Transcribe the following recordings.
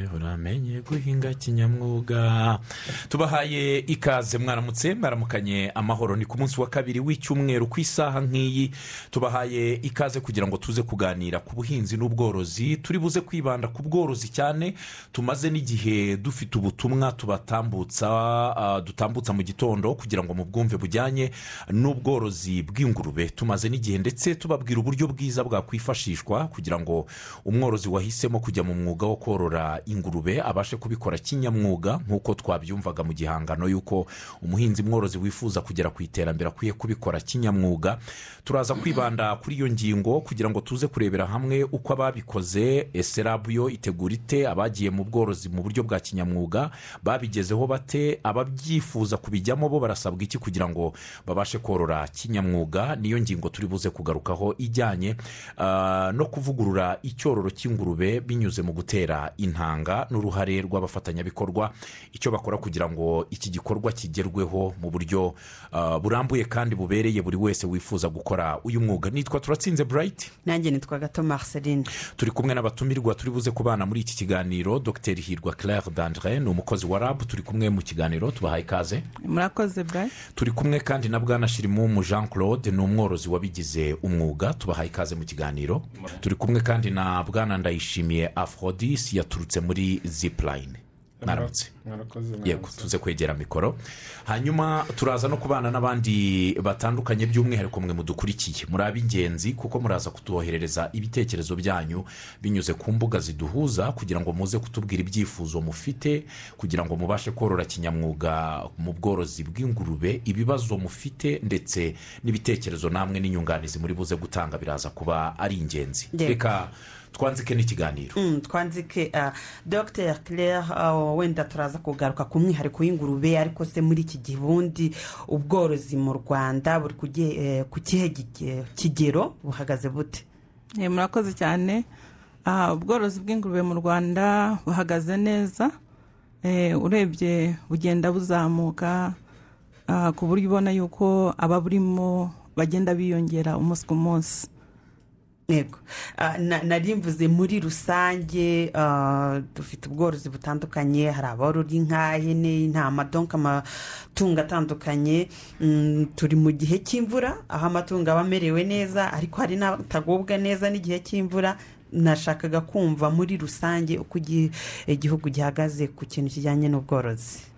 batangiye guhinga kinyamwuga tubahaye ikaze mwaramutse mwaramukanye amahoro ni ku munsi wa kabiri w'icyumweru ku isaha nk'iyi tubahaye ikaze kugira ngo tuze kuganira ku buhinzi n'ubworozi turi buze kwibanda ku bworozi cyane tumaze n'igihe dufite ubutumwa tubatambutsa ah, dutambutsa mu gitondo kugira ngo mubwumve bujyanye n'ubworozi bw'ingurube tumaze n'igihe ndetse tubabwira uburyo bwiza bwakwifashishwa kugira ngo umworozi wahisemo kujya mu mwuga wo korora ingurube abashe kubikora kinyamwuga nk'uko twabyumvaga mu gihangano y'uko umuhinzi mworozi wifuza kugera ku iterambere akwiye kubikora kinyamwuga turaza kwibanda kuri iyo ngingo kugira ngo tuze kurebera hamwe uko ababikoze eserabu yo itegura ite abagiye mu bworozi mu buryo bwa kinyamwuga babigezeho bate ababyifuza kubijyamo bo barasabwa iki kugira ngo babashe korora kinyamwuga niyo ngingo turi buze kugarukaho ijyanye ah, no kuvugurura icyororo cy'ingurube binyuze mu gutera intanga n'uruhare rw'abafatanyabikorwa icyo bakora kugira ngo iki gikorwa kigerweho mu buryo ah, burambuye kandi bubereye buri wese wifuza gukora uyu mwuga nitwa turatsinze burayiti nanjye nitwa gato marceline turi kumwe n'abatumirwa turi buze kubana muri iki kiganiro dr hirwa claire dandre ni umukozi wa rab turi kumwe mu kiganiro tubahaye ikaze murakoze bwa turi kumwe kandi na bwana shirimumu jean claude ni umworozi wabigize umwuga tubahaye ikaze mu kiganiro turi kumwe kandi na bwana ndayishimiye aphrodis yaturutse muri zipurayini mwaramutse mwarakoze yego tuze kwegera mikoro hanyuma turaza no kubana n'abandi batandukanye by'umwihariko mwe mudukurikiye muri ab'ingenzi kuko muraza kutuboherereza ibitekerezo byanyu binyuze ku mbuga ziduhuza kugira ngo muze kutubwira ibyifuzo mufite kugira ngo mubashe korora kinyamwuga mu bworozi bw'ingurube ibibazo mufite ndetse n'ibitekerezo namwe n'inyunganizi muri buze gutanga biraza kuba ari ingenzi Yego. reka twanzike n'ikiganiro Mm, twanzike ah, dr claire ah, wenda turaza kugaruka ku mwihariko w'ingurube ariko se muri iki gihe ubundi ubworozi mu rwanda buri kuge- eh, ku kihe gige- kigero buhagaze bute Eh, murakoze cyane Ah, ubworozi bw'ingurube mu rwanda buhagaze neza Eh, urebye bugenda buzamuka ah, ku buryo ubona yuko ababurimo bagenda biyongera umunsi ku munsi yego Ah, na- nari mvuze muri rusange ah, dufite ubworozi butandukanye hari aborora inka ihene intama donka amatungo atandukanye Mm, turi mu gihe cy'imvura aho amatungo aba amerewe neza ariko hari n'atagubwa neza n'igihe cy'imvura nashakaga kumva muri rusange uko igi- igihugu gihagaze ku kintu kijyanye n'ubworozi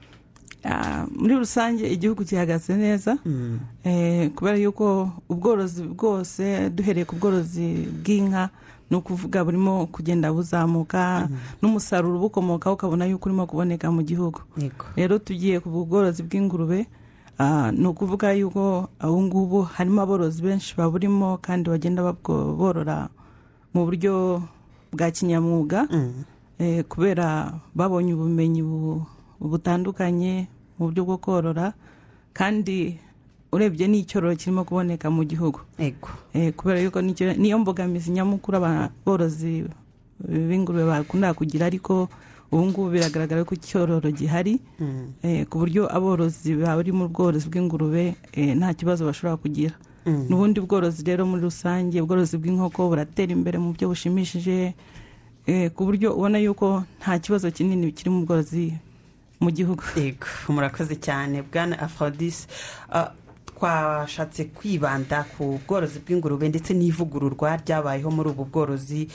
Ah, muri rusange igihugu gihagaze neza Mm. Eh, kubera yuko ubworozi bwose duhereye ku bworozi bw'inka ni ukuvuga burimo kugenda buzamuka n'umusaruro ubukomokaho ukabona yuko urimo kuboneka mu gihugu yego rero tugiye ku bworozi bw'ingurube ah, ni ukuvuga yuko ubu ngubu harimo aborozi benshi baburimo kandi bagenda babwo- borora mu buryo bwa kinyamwuga Mm. Eh, kubera babonye ubumenyi bu- butandukanye mu buryo bwo korora kandi urebye n'icyororo kirimo kuboneka mu gihugu yego Eh, kubera yuko nicyo- niyo mbogamizi nyamukuru aborozi b'ingurube bakunda kugira ariko ubu ngubu biragaragara ko icyororo gihari Mm. eh, ku buryo aborozi bari mu bworozi bw'ingurube eh, nta kibazo bashobora kugira Mm. n'ubundi bworozi rero muri rusange ubworozi bw'inkoko buratera imbere mu buryo bushimishije eh, ku buryo ubona yuko nta kibazo kinini kiri mu bworozi mu gihugu yego murakoze cyane bwana aphrodis Ah, twashatse kwibanda ku bworozi bw'ingurube ndetse n'ivugururwa ryabayeho muri ubu bworozi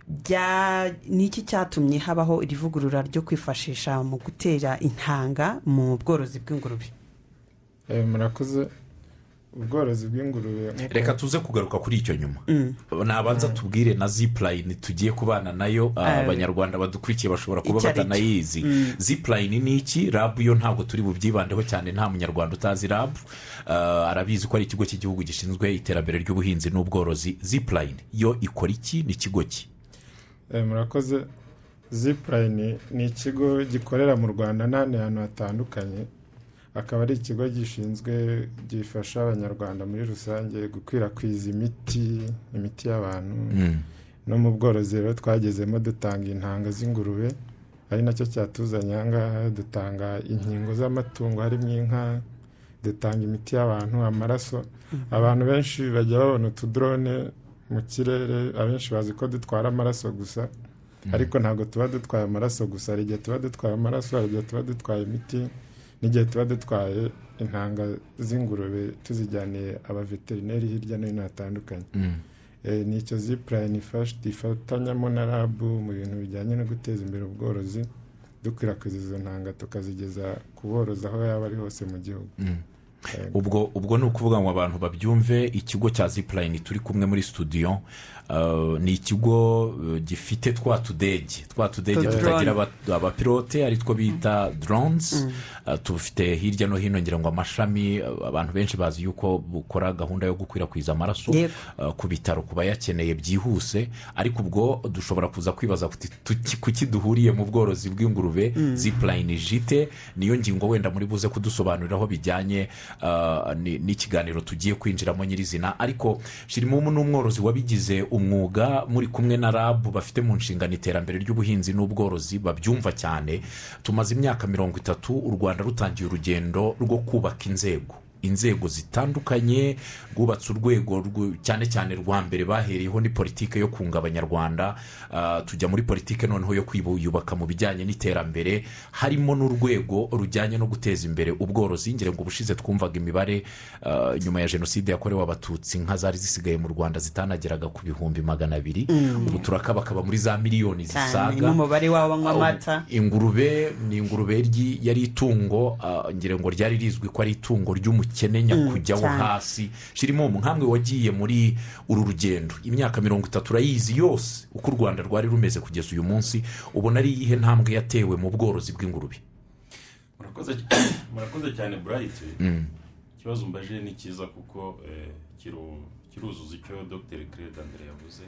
Bya- ni iki cyatumye habaho iri vugurura ryo kwifashisha mu gutera intanga mu bworozi bw'ingurube Eh, murakoze ubworozi bw'ingurube nk'uko- reka tuze kugaruka kuri icyo nyuma nabanza tubwire na zipurayini tugiye kubana nayo ah, Aye. abanyarwanda badukurikiye bashobora kuba Icyo ari cyo. batanayizi zipurayini ni iki rabu yo ntabwo turi bubyibandeho cyane nta munyarwanda utazi rabu Ah, arabizi ko ari ikigo cy'igihugu gishinzwe iterambere ry'ubuhinzi n'ubworozi zipurayini yo ikora iki ni ikigo ki Eh, murakoze zipurayini ni ikigo gikorera mu rwanda n'ahandi hantu hatandukanye akaba ari ikigo gishinzwe gifasha abanyarwanda muri rusange gukwirakwiza imiti imiti y'abantu no mu bworozi rero twagezemo dutanga intanga z'ingurube ari nacyo cyatuzanye aha ngaha dutanga inkingo z'amatungo harimo inka dutanga imiti y'abantu amaraso abantu benshi bajya babona utudorone mu kirere abenshi bazi ko dutwara amaraso gusa ariko ntabwo tuba dutwaye amaraso gusa hari igihe tuba dutwaye amaraso hari igihe tuba dutwaye imiti n'igihe tuba dutwaye intanga z'ingurube tuzijyaniye abaveterineri hirya no hino hatandukanye Mm. Eh, ni icyo zipurayini ifatanyamo na rabu mu bintu bijyanye no guteza imbere ubworozi dukwirakwiza izo ntanga tukazigeza ku borozi aho yaba ari hose mu gihugu Mm. Eh, ubwo ubwo ni ukuvuga ngo abantu babyumve ikigo cya zipurayini turi kumwe muri studio uh, ni ikigo uh, gifite twa tudege twa tudege Twa tutagira drone. aba- abapilote ari two bita drones Uh, tufite hirya no hino ngira ngo amashami uh, abantu benshi bazi yuko bukora gahunda yo gukwirakwiza amaraso Yego. uh, ku bitaro ku bayakeneye byihuse ariko ubwo dushobora kuza kwibaza kuti tuki- kuki duhuriye mu bworozi bw'ingurube zipurayini jite niyo ngingo wenda muri buze kudusobanuriraho bijyanye uh, ni- n'ikiganiro tugiye kwinjiramo nyirizina ariko shirimo n'umworozi wabigize umwuga muri kumwe na rabu bafite mu nshingano iterambere ry'ubuhinzi n'ubworozi babyumva cyane tumaze imyaka mirongo itatu u rwanda rutangiye urugendo rwo kubaka inzego inzego zitandukanye rwubatse urwego rwu- cyane cyane rwa mbere bahereyeho ni politike yo kunga abanyarwanda ah, tujya muri politike noneho yo kwiyubaka mu bijyanye n'iterambere harimo n'urwego rujyanye no guteza imbere ubworozi ngira ngo ubushize twumvaga imibare ah, nyuma ya jenoside yakorewe abatutsi inka zari zisigaye mu rwanda zitanageraga ku bihumbi magana abiri ubu turakabakaba muri za miliyoni cyane zisaga n'umubare wabo banywa amata ingurube ni ingurube ryi- yari itungo ah, ngira ngo ryari rizwi ko ari itungo ry'umukene nyakujya wo cyane. hasi shirimo nk'amwe wagiye muri uru rugendo imyaka mirongo itatu urayizi yose uko u rwanda rwari rumeze kugeza uyu munsi ubona ari iyihe ntambwe yatewe mu bworozi bw'ingurube murakoze murakoze cyane burayiti ikibazo umbaje ni cyiza kuko eh, kiru- kiruzuza icyo dr kirede andre yavuze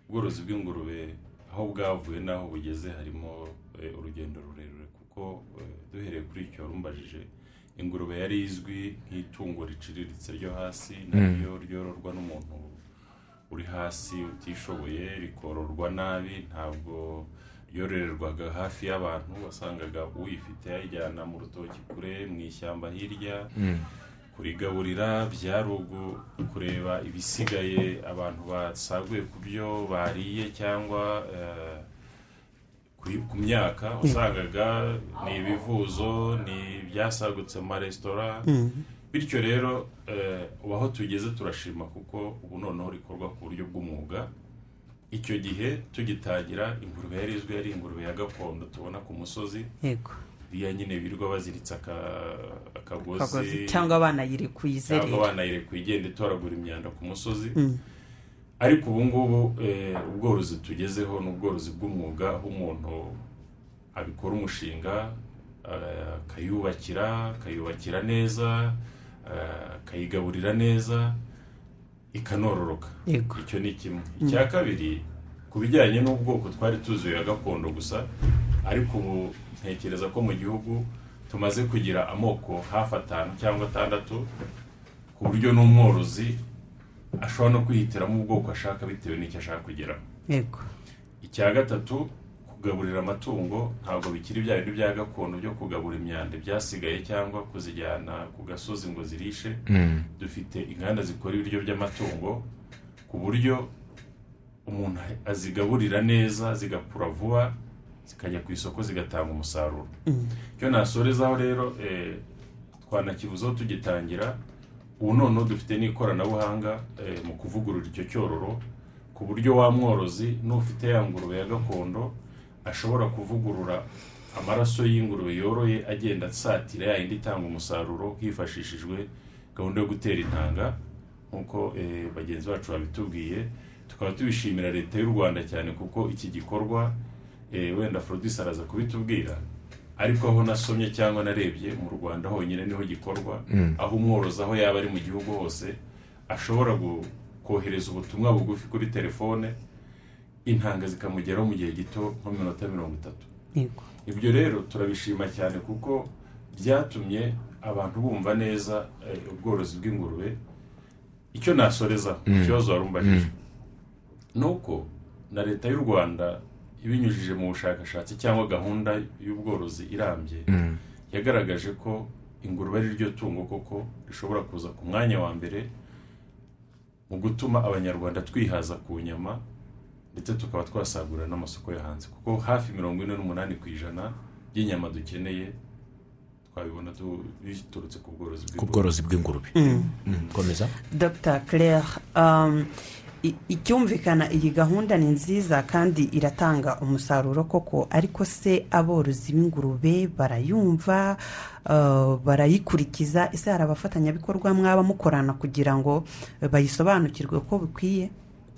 ubworozi bw'ingurube aho bwavuye n'aho bugeze harimo eh, urugendo rurerure kuko eh, duhereye kuri icyo wari umbajije ingurube yari izwi nk'itungo riciriritse ryo hasi naryo ryororwa n'umuntu uri hasi utishoboye rikororwa nabi ntabwo yororerwaga hafi y'abantu wasangaga uyifite ayijyana mu rutoki kure mu ishyamba hirya kurigaburira byarugu kureba ibisigaye abantu basaguye ku byo bariye cyangwa eh, ku- ku myaka usangaga ni ibivuzo ni ibyasagutse mu maresitora bityo rero eh, ubu aho tugeze turashima kuko ubu noneho rikorwa ku buryo bw'umwuga icyo gihe tugitangira ingurube yari izwi yari ingurube ya gakondo tubona ku musozi yego iriya nyine birirwa baziritse aka- Akagozi. cyangwa banayirekuye ntabwo izerera banayirekuye igenda itoragura imyanda ku musozi ariko ubu ngubu eh, ubworozi tugezeho ni ubworozi bw'umwuga aho umuntu abikora umushinga eh, akayubakira akayubakira neza eh, akayigaburira neza ikanororoka Yego. icyo ni kimwe icya kabiri ku bijyanye n'ubwoko twari tuzi ya gakondo gusa ariko ubu ntekereza ko mu gihugu tumaze kugira amoko hafi atanu cyangwa atandatu ku buryo n'umworozi ashobora no kwihitiramo ubwoko ashaka bitewe n'icyo ashaka kugeraho yego icya gatatu kugaburira amatungo ntabwo bikiri bya bintu bya gakondo byo kugabura imyanda byasigaye cyangwa kuzijyana ku gasozi ngo zirishe dufite inganda zikora ibiryo by'amatungo ku buryo umuntu azigaburira neza zigakura vuba zikajya ku isoko zigatanga umusaruro icyo nasorezaho rero eh, twanakivuzeho tugitangira ubu noneho dufite n'ikoranabuhanga eh, mu kuvugurura icyo cyororo ku buryo wa mworozi n'ufite ya ngurube ya gakondo ashobora kuvugurura amaraso y'ingurube yoroye agenda asatira ya yindi itanga umusaruro hifashishijwe gahunda yo gutera intanga nk'uko eh, bagenzi bacu babitubwiye tukaba tubishimira leta y'u rwanda cyane kuko iki gikorwa eh, wenda forodisi araza kubitubwira ariko aho nasomye cyangwa narebye mu rwanda honyine niho gikorwa aho umworozi aho yaba ari mu gihugu hose ashobora gu- kohereza ubutumwa bugufi kuri telefone intanga zikamugeraho mu gihe gito nko mu minota mirongo itatu yego ibyo rero turabishima cyane kuko byatumye abantu bumva neza eh, ubworozi bw'ingurube icyo nasorezaho ikibazo wari umbajije ni uko na leta y'u rwanda ibinyujije mu bushakashatsi cyangwa gahunda y'ubworozi irambye yagaragaje ko ingurube ari ryo tungo koko rishobora kuza ku mwanya wa mbere mu gutuma abanyarwanda twihaza ku nyama ndetse tukaba twasagurira n'amasoko yo hanze kuko hafi mirongo ine n'umunani ku ijana by'inyama dukeneye twabibona tu- biturutse ku bworozi ku bw'ingurube bworozi bw'ingurube Mm, komeza dr claire um, i- icyumvikana iyi gahunda ni nziza kandi iratanga umusaruro koko ariko se aborozi b'ingurube barayumva uh, barayikurikiza ese hari abafatanyabikorwa mwaba mukorana kugira ngo bayisobanukirwe uko bikwiye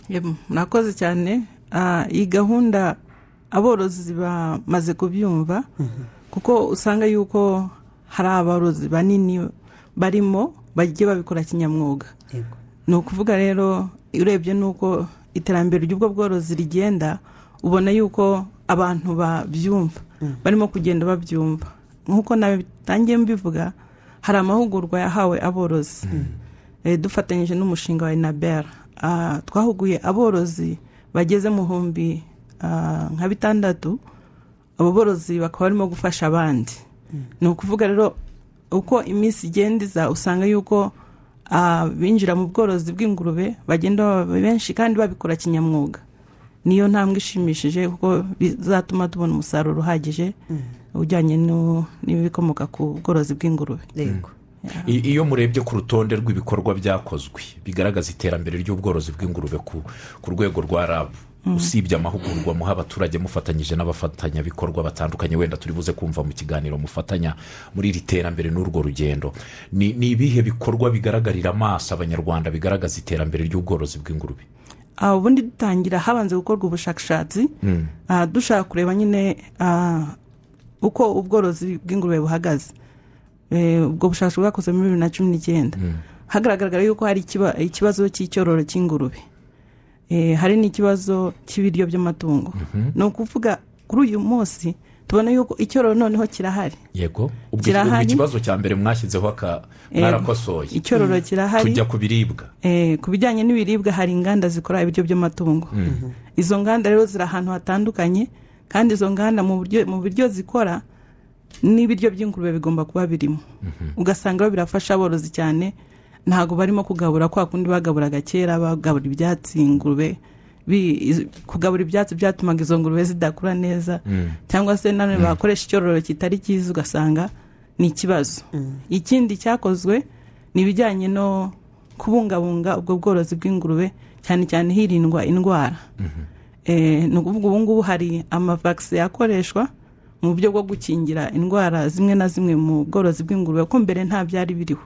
Yego, murakoze cyane Ah, iyi gahunda aborozi bamaze kubyumva kuko usanga yuko hari aborozi banini barimo bagiye babikora kinyamwuga Yego. ni ukuvuga rero urebye n'uko iterambere ry'ubwo bworozi rigenda ubona yuko abantu babyumva barimo kugenda babyumva nk'uko nabitangiye mbivuga hari amahugurwa yahawe aborozi Eh, dufatanyije n'umushinga wa inabera Ah, twahuguye aborozi bageze mu humbi ah, nka bitandatu abo borozi bakaba barimo gufasha abandi ni ukuvuga rero uko iminsi igenda iza usanga yuko abinjira mu bworozi bw'ingurube bagenda baba benshi kandi babikora kinyamwuga niyo ntambwe ishimishije kuko bizatuma tubona umusaruro uhagije ujyanye no- n'ibikomoka ku bworozi bw'ingurube yego I- iyo murebye ku rutonde rw'ibikorwa byakozwe bigaragaza iterambere ry'ubworozi bw'ingurube ku ku rwego rwa rab usibye amahugurwa muha abaturage mufatanyije n'abafatanyabikorwa batandukanye wenda turi buze kumva mu kiganiro mufatanya muri iri terambere n'urwo rugendo ni ni ibihe bikorwa bigaragarira amaso abanyarwanda bigaragaza iterambere ry'ubworozi bw'ingurube Ah, ubundi dutangira habanje gukorwa ubushakashatsi Ah, dushaka kureba nyine ah, uko ubworozi bw'ingurube buhagaze Eh, ubwo bushakashatsi bwakozwe muri bibiri na cumi n'icyenda hagaragara yuko hari ikiba- ikibazo cy'icyororo cy'ingurube Eh, hari n'ikibazo cy'ibiryo by'amatungo ni ukuvuga kuri uyu munsi tubona yuko icyororo noneho kirahari yego ubwo ubwo Kirahari. ikibazo cya mbere mwashyizeho aka Eh, mwarakosoye icyororo kirahari tujya ku biribwa Eh, ku bijyanye n'ibiribwa hari inganda zikora ibiryo by'amatungo izo nganda rero ziri ahantu hatandukanye kandi izo nganda mu buryo- mu biryo zikora n'ibiryo by'ingurube bigomba kuba birimo ugasanga rero birafasha aborozi cyane ntabwo barimo kugabura kwa kundi bagaburaga kera bagabura ibyatsi ingurube Bi- iz- kugabura ibyatsi byatumaga izo ngurube zidakura neza cyangwa se nanone bakoresha icyororo kitari cyiza ugasanga ni ikibazo ikindi cyakozwe ni ibijyanye no kubungabunga ubwo bworozi bw'ingurube cyane cyane hirindwa indwara Eh, ni ukuvuga ubu ngubu hari amavakisi yakoreshwa mu buryo bwo gukingira indwara zimwe na zimwe mu bworozi bw'ingurube ko mbere nta byari biriho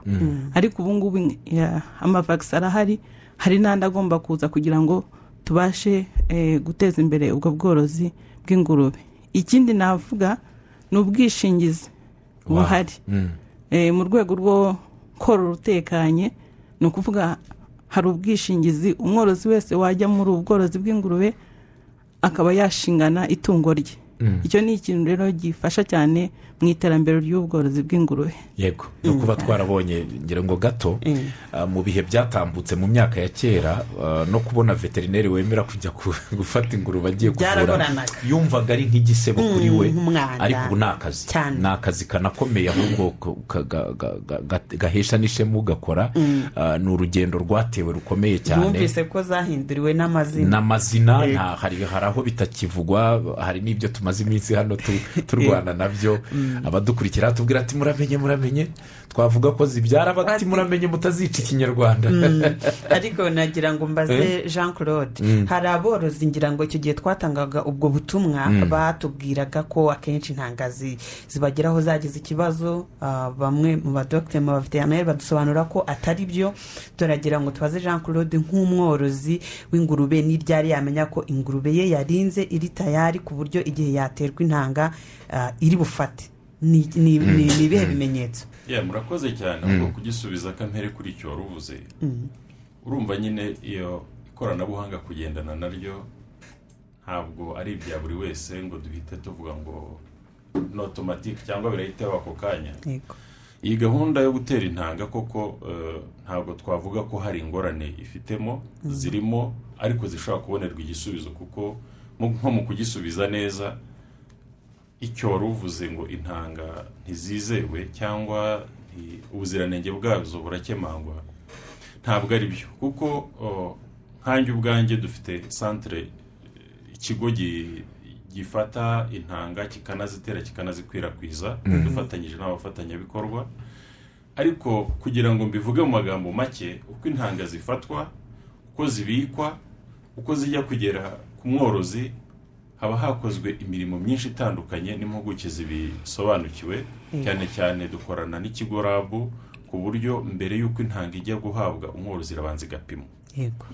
ariko ubu ngubu ya, amavakisi arahari hari n'andi agomba kuza kugira ngo tubashe eh, guteza imbere ubwo bworozi bw'ingurube ikindi navuga ni ubwishingizi buhari Eh, mu rwego rwo korora utekanye ni ukuvuga hari ubwishingizi umworozi wese wajya muri ubu bworozi bw'ingurube akaba yashingana itungo rye icyo ni ikintu rero gifasha cyane mu iterambere ry'ubworozi bw'ingurube yego ni ukuba twarabonye ngira ngo gato ah, mu bihe byatambutse mu myaka ya kera ah, no kubona veterineri wemera kujya ku- gufata ingurube agiye kuvura Byaragoranaga. yumvaga ari nk'igisebo kuri we nk'umwanda. ariko ubu ni akazi Cyane. ni akazi kanakomeye ahubwo ka- ga- ga- ga- ga- gahesha n'ishema ugakora Ah, ni urugendo rwatewe rukomeye cyane bumvise ko zahinduriwe n'amazina n'amazina nta- hari hari aho bitakivugwa hari n'ibyo tumaze iminsi hano tu- turwana nabyo abadukurikira tubwira ati muramenye muramenye twavuga ko zibyara bati Ati- muramenye mutazica ikinyarwanda ariko nagira ngo mbaze jean claude hari aborozi ngira ngo icyo gihe twatangaga ubwo butumwa batubwiraga ko akenshi nta ngazi zibageraho zagize ikibazo ah, bamwe mu badogiteri mu baveterineri badusobanura ko atari byo turagira ngo tubaze jean claude nk'umworozi w'ingurube n'iryari yamenya ko ingurube ye yarinze iri tayari ku buryo igihe yaterwa intanga ah, iri bufate ni ni- ni- ni ibihe bimenyetso ya murakoze cyane ahubwo kugisubiza kampere kuri icyo wari uvuze urumva nyine iyo ikoranabuhanga kugendana naryo ntabwo ari ibya buri wese ngo duhite tuvuga ngo ni otomatike cyangwa birahita ako kanya yego iyi gahunda yo gutera intanga koko eh, ntabwo twavuga ko hari ingorane ifitemo zirimo ariko zishobora kubonerwa igisubizo kuko mu- nko mu kugisubiza neza icyo wari uvuze ngo intanga ntizizewe cyangwa nti- ubuziranenge bwazo burakemangwa ntabwo ari byo kuko oh, nkanjye ubwanjye dufite santire eh, ikigo gi- gifata intanga kikanazitera kikanazikwirakwiza Mhm. dufatanyije n'abafatanyabikorwa ariko kugira ngo mbivuge mu magambo make uko intanga zifatwa uko zibikwa uko zijya kugera ku mworozi haba hakozwe imirimo myinshi itandukanye n'impuguke zibisobanukiwe cyane cyane dukorana n'ikigo rabu ku buryo mbere y'uko intanga ijya guhabwa umworozi irabanza igapimwa yego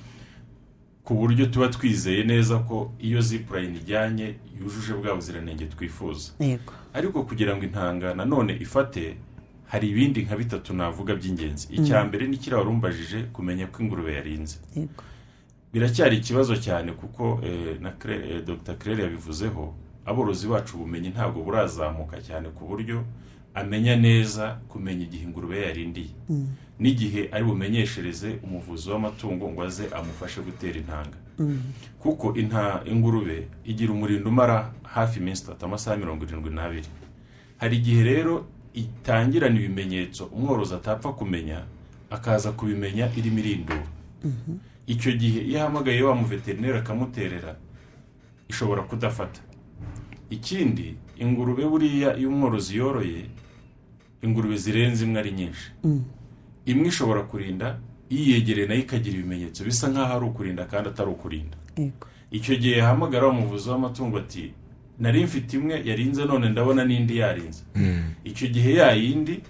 ku buryo tuba twizeye neza ko iyo zipurayini ijyanye yujuje bwa buziranenge twifuza yego ariko kugira ngo intanga nanone ifate hari ibindi nka bitatu navuga by'ingenzi icya mbere ni kiriya wari umbajije kumenya ko ingurube yarinze yego biracyari ikibazo cyane kuko eh, na Cre- eh, dr claire yabivuzeho aborozi bacu ubumenyi ntabwo burazamuka cyane ku buryo amenya neza kumenya igihe ingurube yarindiye n'igihe ari bumenyeshereze umuvuzi w'amatungo ngo aze amufashe gutera intanga kuko inta ingurube igira umurindo umara hafi iminsi itatu amasaha mirongo irindwi n'abiri hari igihe rero itangirana ibimenyetso umworozi atapfa kumenya akaza kubimenya irimo irindura icyo gihe iyo ahamagaye wa muveterineri akamuterera ishobora kudafata ikindi ingurube buriya iyo umworozi yoroye ingurube zirenze imwe ari nyinshi imwe ishobora kurinda iyegereye nayo ikagira ibimenyetso bisa nk'aho ari ukurinda kandi atari ukurinda yego icyo gihe yahamagara umuvuzi w'amatungo ati nari mfite imwe yarinze none ndabona n'indi yarinze icyo gihe ya yindi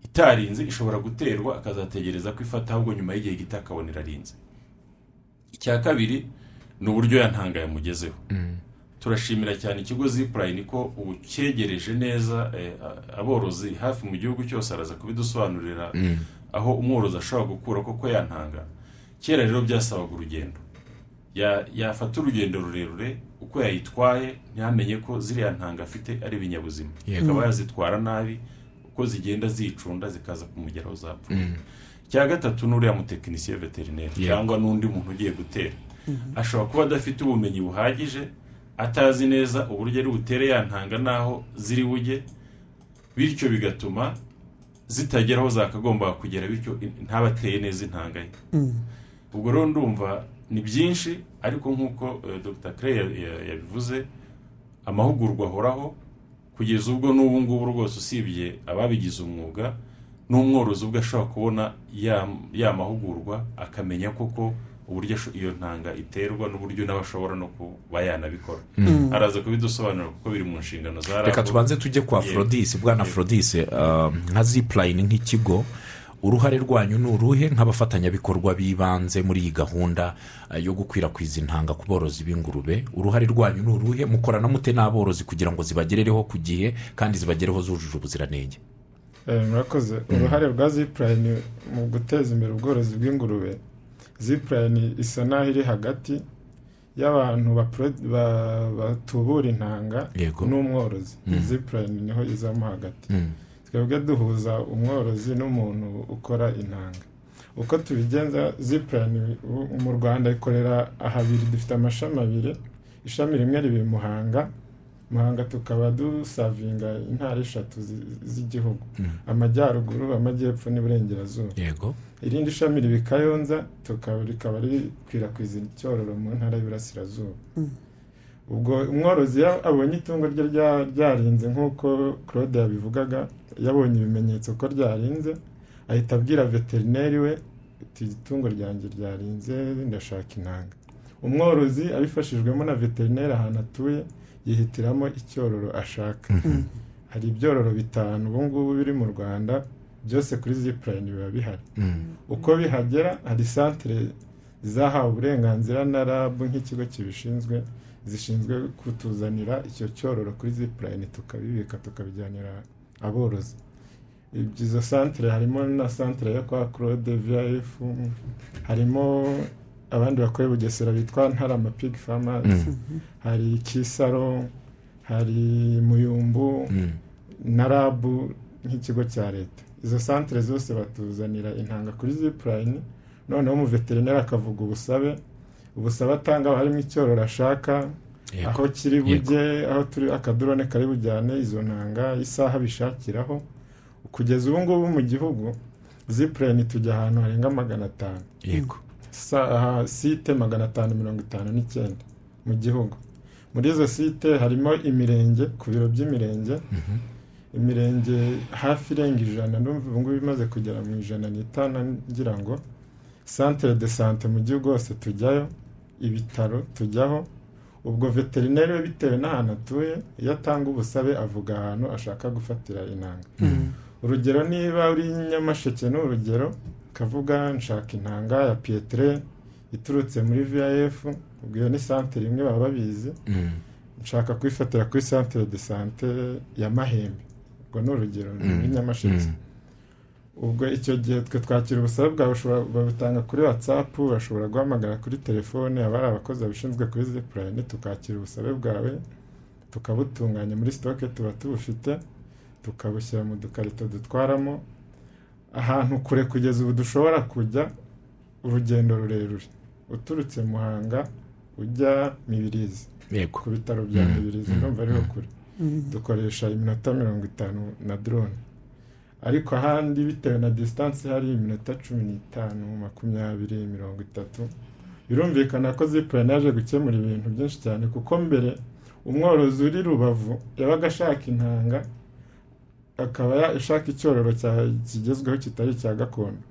itarinze ishobora guterwa akazategereza ko ifata ahubwo nyuma y'igihe gito akabona irarinze icya kabiri ni uburyo yantanga yamugezeho turashimira cyane ikigo zipurayini ko ubu cyegereje neza eh, aborozi hafi mu gihugu cyose araza kubidusobanurira aho umworozi ashobora gukura koko yantanga kera rero byasabaga urugendo Ya- yafata urugendo rurerure uko yayitwaye ntamenye ko ziriya ntanga afite ari ibinyabuzima Yego. akaba yazitwara nabi uko zigenda zicunda zikaza kumugeraho zapfa cya gatatu ni uriya mutekinisiye veterineri Yego. cyangwa n'undi muntu ugiye gutera ashobora kuba adafite ubumenyi buhagije atazi neza uburyo ari butere ya ntanga n'aho ziri bujye bityo bigatuma zitagera aho zakagombaga kugera bityo ntabateye neza intanga ye ubwo rero ndumva ni byinshi ariko nk'uko eh, dr claire ya- ya- yabivuze amahugurwa ahoraho kugeza ubwo n'ubu ngubu rwose usibye ababigize umwuga n'umworozi ubwo ashobora kubona ya ya mahugurwa akamenya koko uburyo asho- iyo ntanga iterwa n'uburyo nawe ashobora no kuba yanabikora araza kubidusobanurira kuko biri mu nshingano za reka RAB. tubanze tujye kwa Yego. forodisi bwana Yego. forodisi nka zipurayini nk'ikigo uruhare rwanyu ni uruhe nk'abafatanyabikorwa b'ibanze muri iyi gahunda eh, yo gukwirakwiza intanga ku borozi b'ingurube uruhare rwanyu ni uruhe mukorana mute n'aborozi kugira ngo zibagerereho ku gihe kandi zibagereho zujuje ubuziranenge Eh, murakoze uruhare rwa zipurayini mu guteza imbere ubworozi bw'ingurube zipurayini isa n'aho iri hagati y'abantu bapro- ba- batubura intanga Yego. n'umworozi zipurayini niho izamo hagati Mm. twebwe duhuza umworozi n'umuntu ukora intanga uko tubigenza zipurayini ubu mu rwanda ikorera ahabiri dufite amashami abiri ishami rimwe ribi muhanga muhanga tukaba dusavinga intara eshatu zi- z'igihugu amajyaruguru amajyepfo n'iburengerazuba yego irindi shami riba i kayonza tukaba rikaba rikwirakwiza icyororo mu ntara y'Iburasirazuba ubwo umworozi iyo abonye itungo rye rya- ryarinze nk'uko claude yabivugaga yabonye ibimenyetso ko ryarinze ahita abwira veterineri we ati itungo ryanjye ryarinze ndashaka intanga umworozi abifashijwemo na veterineri ahantu atuye yihitiramo icyororo ashaka hari ibyororo bitanu ubu ngubu biri mu rwanda byose kuri zipurayini biba bihari uko bihagera hari santire zahawe uburenganzira na rabu nk'ikigo kibishinzwe zishinzwe kutuzanira icyo cyororo kuri zipurayini tukabibika tukabijyanira aborozi Ibyo- izo santire harimo na santire yo kwa claude vif harimo abandi bakorera bugesera bitwa ntarama pig farmers hari kisaro hari muyumbu na rabu nk'ikigo cya leta izo santire zose batuzanira intanga kuri zipurayini noneho umuveterineri akavuga ubusabe ubusabe atanga haba harimo icyororo ashaka Yego. aho kiri Yego. bujye aho turi akadurone kari bujyane izo ntanga isaha bishakiraho kugeza ubu ngubu mu gihugu zipurayini tujya ahantu harenga magana atanu yego sa- aha, site magana atanu mirongo itanu n'icyenda mu gihugu muri izo site harimo imirenge ku biro by'imirenge imirenge hafi irenga ijana n'umva ubu ngubu imaze kugera mu ijana n'itanu ngira ngo santere de sante mu gihugu hose tujyayo ibitaro tujyaho ubwo veterineri we bitewe n'ahantu atuye iyo atanga ubusabe avuga ahantu ashaka gufatira intanga urugero niba uri nyamasheke ni urugero kavuga nshaka intanga ya piyetere iturutse muri viyf ubwo iyo ni santere imwe baba babizi nshaka kuyifatira kuri santere de sante ya mahembe ubwo ni urugero ni nyamasheke ubwo icyo gihe twe twakira ubusabe bwawe ushobora babutanga kuri watsapu urashobora guhamagara kuri telefone aba ari abakozi babishinzwe kuri zipurayini tukakira ubusabe bwawe tukabutunganya muri sitoke tuba tubufite tukabushyira mu dukarito dutwaramo ahantu kure kugeza ubu dushobora kujya urugendo rurerure uturutse muhanga ujya mibirizi yego ku bitaro bya Mhm. mibirizi urumva ariho kure dukoresha iminota mirongo itanu na drone ariko ahandi bitewe na disitansi hari iminota cumi n'itanu makumyabiri mirongo itatu birumvikana ko zipurani yaje gukemura ibintu byinshi cyane kuko mbere umworozi uri rubavu yabaga ashaka intanga akaba ya- ashaka icyororo cya- kigezweho kitari icya gakondo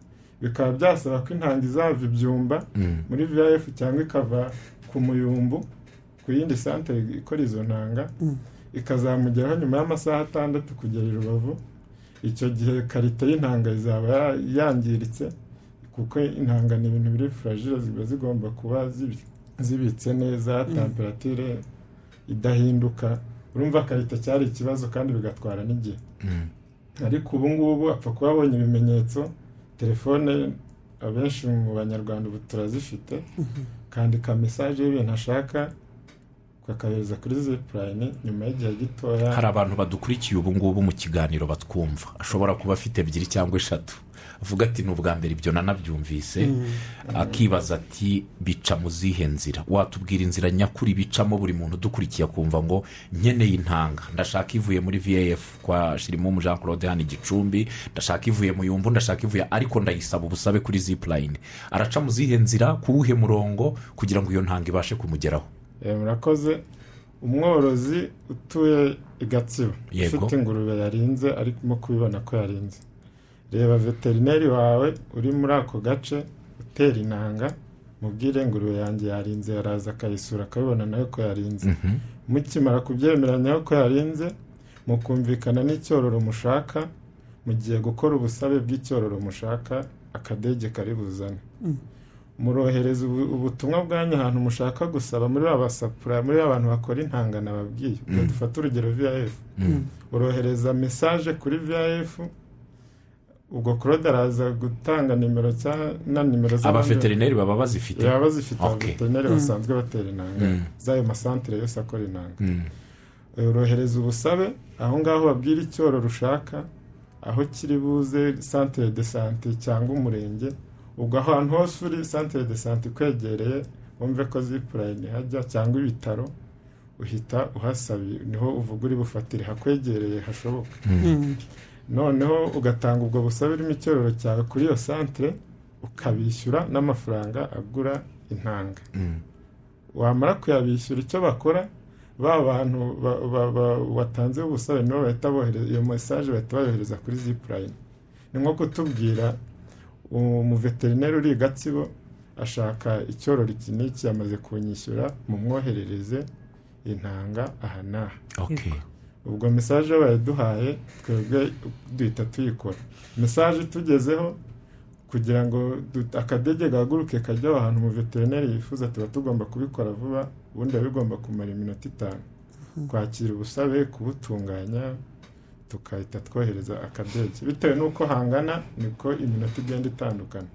bikaba byasaba ko intanga izava ibyumba Mm. muri viyf cyangwa ikava ku muyumbu ku yindi santere ikora izo ntanga ikazamugeraho nyuma y'amasaha atandatu kugera i rubavu icyo gihe karite y'intanga izaba ya- yangiritse kuko intanga ni ibintu biri furagire ziba zigomba kuba zibi- zibitse neza temperatire idahinduka urumva karite cyari ikibazo kandi bigatwara n'igihe Mm. ariko ubu ngubu apfa kuba abonye ibimenyetso telefone abenshi mu banyarwanda ubu turazifite kandika mesaje y'ibintu ashaka kakayohereza kuri zipurayini nyuma y'igihe gitoya hari abantu badukurikiye ubu ngubu mu kiganiro batwumva ashobora kuba afite ebyiri cyangwa eshatu avuga ati ni ubwa mbere ibyo nanabyumvise akibaza ati bica mu zihe nzira watubwira inzira nyakuri bicamo buri muntu udukurikiye akumva ngo nkeneye intanga ndashaka ivuye muri vf kwa shirimumu jean claude hano i gicumbi ndashaka ivuye mu yumbu ndashaka ivuye ariko ndayisaba ubusabe kuri zipurayini araca mu zihe nzira ku wuhe murongo kugira ngo iyo ntanga ibashe kumugeraho Eh, murakoze umworozi utuye i gatsibo Yego. ufite ingurube yarinze arimo kubibona ko yarinze reba veterineri wawe uri muri ako gace utera inanga mubwire ingurube yanjye yarinze yaraza akayisura akabibona nawe ko yarinze mukimara kubyemeranya ko yarinze mukumvikana n'icyororo mushaka mugiye gukora ubusabe bw'icyororo mushaka akadege kari buzane murohereza ubu- ubutumwa bwanyu ahantu mushaka gusaba muri ba basapura muri ba bantu bakora intanga nababwiye ubwo dufate urugero viyf urohereza mesaje kuri viyf ubwo claude araza gutanga nimero cya na nimero z'abandi- abaveterineri baba bazifite baba bazifite Okay. abaveterineri basanzwe batera intanga Mm. z'ayo masantere yose akora intanga Mm. urohereza ubusabe aho ngaho babwira icyororo ushaka aho kiri buze santere de sante cyangwa umurenge ubwo ahantu hose uri santere de sante ikwegereye wumve ko zipurayini hajya cyangwa ibitaro uhita uhasabi niho uvuga uri bufatire hakwegereye hashoboka noneho ugatanga ubwo busabe urimo icyororo cyawe kuri iyo santere ukabishyura n'amafaranga agura intanga Mm. wamara kuyabishyura icyo bakora ba bantu ba- ba- ba- watanze ubusabe nibo bahita bohereza iyo mesaje bahita bayohereza kuri zipurayini ni nko kutubwira umuveterineri uri i gatsibo ashaka icyororo iki n'iki yamaze kunyishyura mumwoherereze intanga aha n'aha Okay. ubwo mesaje bayaduhaye twebwe duhita tuyikora mesaje itugezeho kugira ngo du- akadege gahaguruke kajya aho hantu umuveterineri yifuza tuba tugomba kubikora vuba ubundi biba bigomba kumara iminota itanu kwakira ubusabe kubutunganya tukahita twohereza akadege bitewe n'uko hangana niko iminota igenda itandukana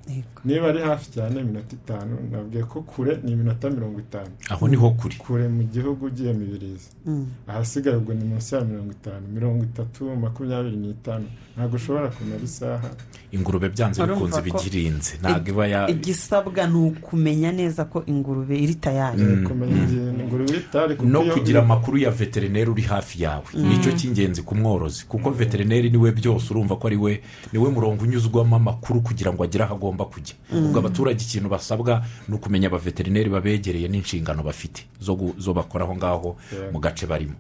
niba ari hafi cyane iminota itanu nabwiye ko kure ni iminota mirongo itanu aho niho kuri kure mu gihugu ugiye mibirizi ahasigaye ubwo ni munsi ya mirongo itanu mirongo itatu makumyabiri n'itanu ntabwo ushobora kumara isaha ingurube byanze Urumva bikunze ko- bigirinze ntabwo iba ya igisabwa ni ukumenya neza ko ingurube iri tayari kumenya igihe ingurube iri tari kuko no iyo- kugira amakuru ya veterineri uri hafi yawe nicyo cy'ingenzi ku mworozi ubuvuzi kuko veterineri niwe byose urumva ko ari we niwe murongo unyuzwamo amakuru kugira ngo agire aho agomba kujya ubwo abaturage ikintu basabwa ni ukumenya abaveterineri babegereye n'inshingano bafite zo gu- zo bakora aho ngaho mu gace barimo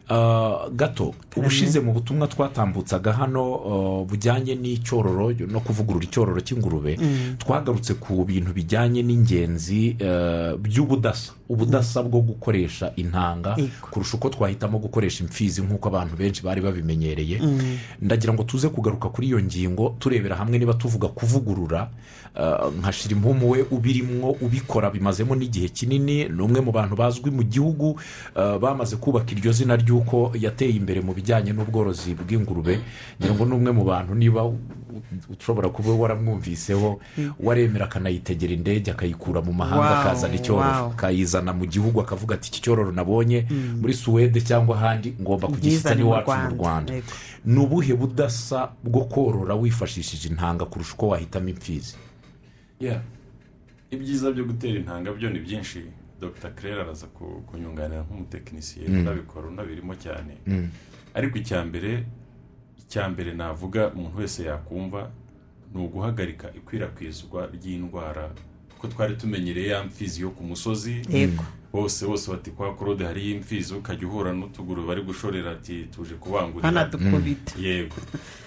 Ah, gato ubushize mu butumwa twatambutsaga hano ah, bujyanye n'icyororo no kuvugurura icyororo cy'ingurube twagarutse ku bintu bijyanye n'ingenzi eh, by'ubudasa ubudasa bwo gukoresha intanga Yego. kurusha uko twahitamo gukoresha imfizi nk'uko abantu benshi bari babimenyereye ndagira ngo tuze kugaruka kuri iyo ngingo turebera hamwe niba tuvuga kuvugurura eh, nka shirimumu we ubirimwo ubikora bimazemo n'igihe kinini ni umwe mu bantu bazwi mu gihugu eh, bamaze kubaka iryo zina ry'uko yateye imbere mu bijyanye n'ubworozi bw'ingurube ngira ngo ni umwe mu bantu niba ushobora kuba waramwumviseho waremera akanay'itegera indege akayikura mu mahanga Wow, akazana icyororo wow. akayizana mu gihugu akavuga ati iki cyororo nabonye muri suwede cyangwa ahandi ngomba kugifita Ubwizane mu n'iwacu mu Rwanda. rwanda Yego. ni ubuhe budasa bwo korora wifashishije intanga kurusha uko wahitamo imfizi Yeah. ibyiza byo gutera intanga byo ni byinshi dr claire araza ku- kunyunganira nk'umutekinisiye unabikora unabirimo cyane ariko icya mbere icya mbere navuga umuntu wese yakumva ni uguhagarika ikwirakwizwa ry'indwara kuko twari tumenyereye ya mfizi yo ku musozi yego bose bose bati kwa korode hariyo imfizi ukajya uhura n'utuguru bari gushorera ati tuje kubangurira banadukubita yego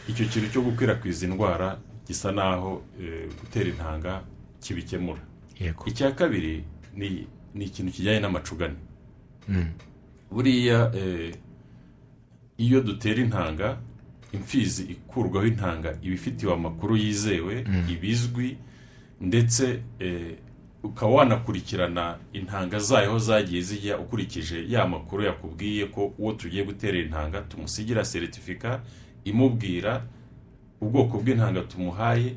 icyo kintu cyo gukwirakwiza indwara gisa naho eh, gutera intanga kibikemura yego icya kabiri ni ni ikintu kijyanye n'amacugane buriya eh, iyo dutera intanga imfizi ikurwaho intanga iba ifitiwe amakuru yizewe ibizwi ndetse eh, ukaba wanakurikirana intanga zayo aho zagiye zijya ukurikije ya makuru yakubwiye ko uwo tugiye gutera intanga tumusigira seritifika imubwira ubwoko bw'intanga tumuhaye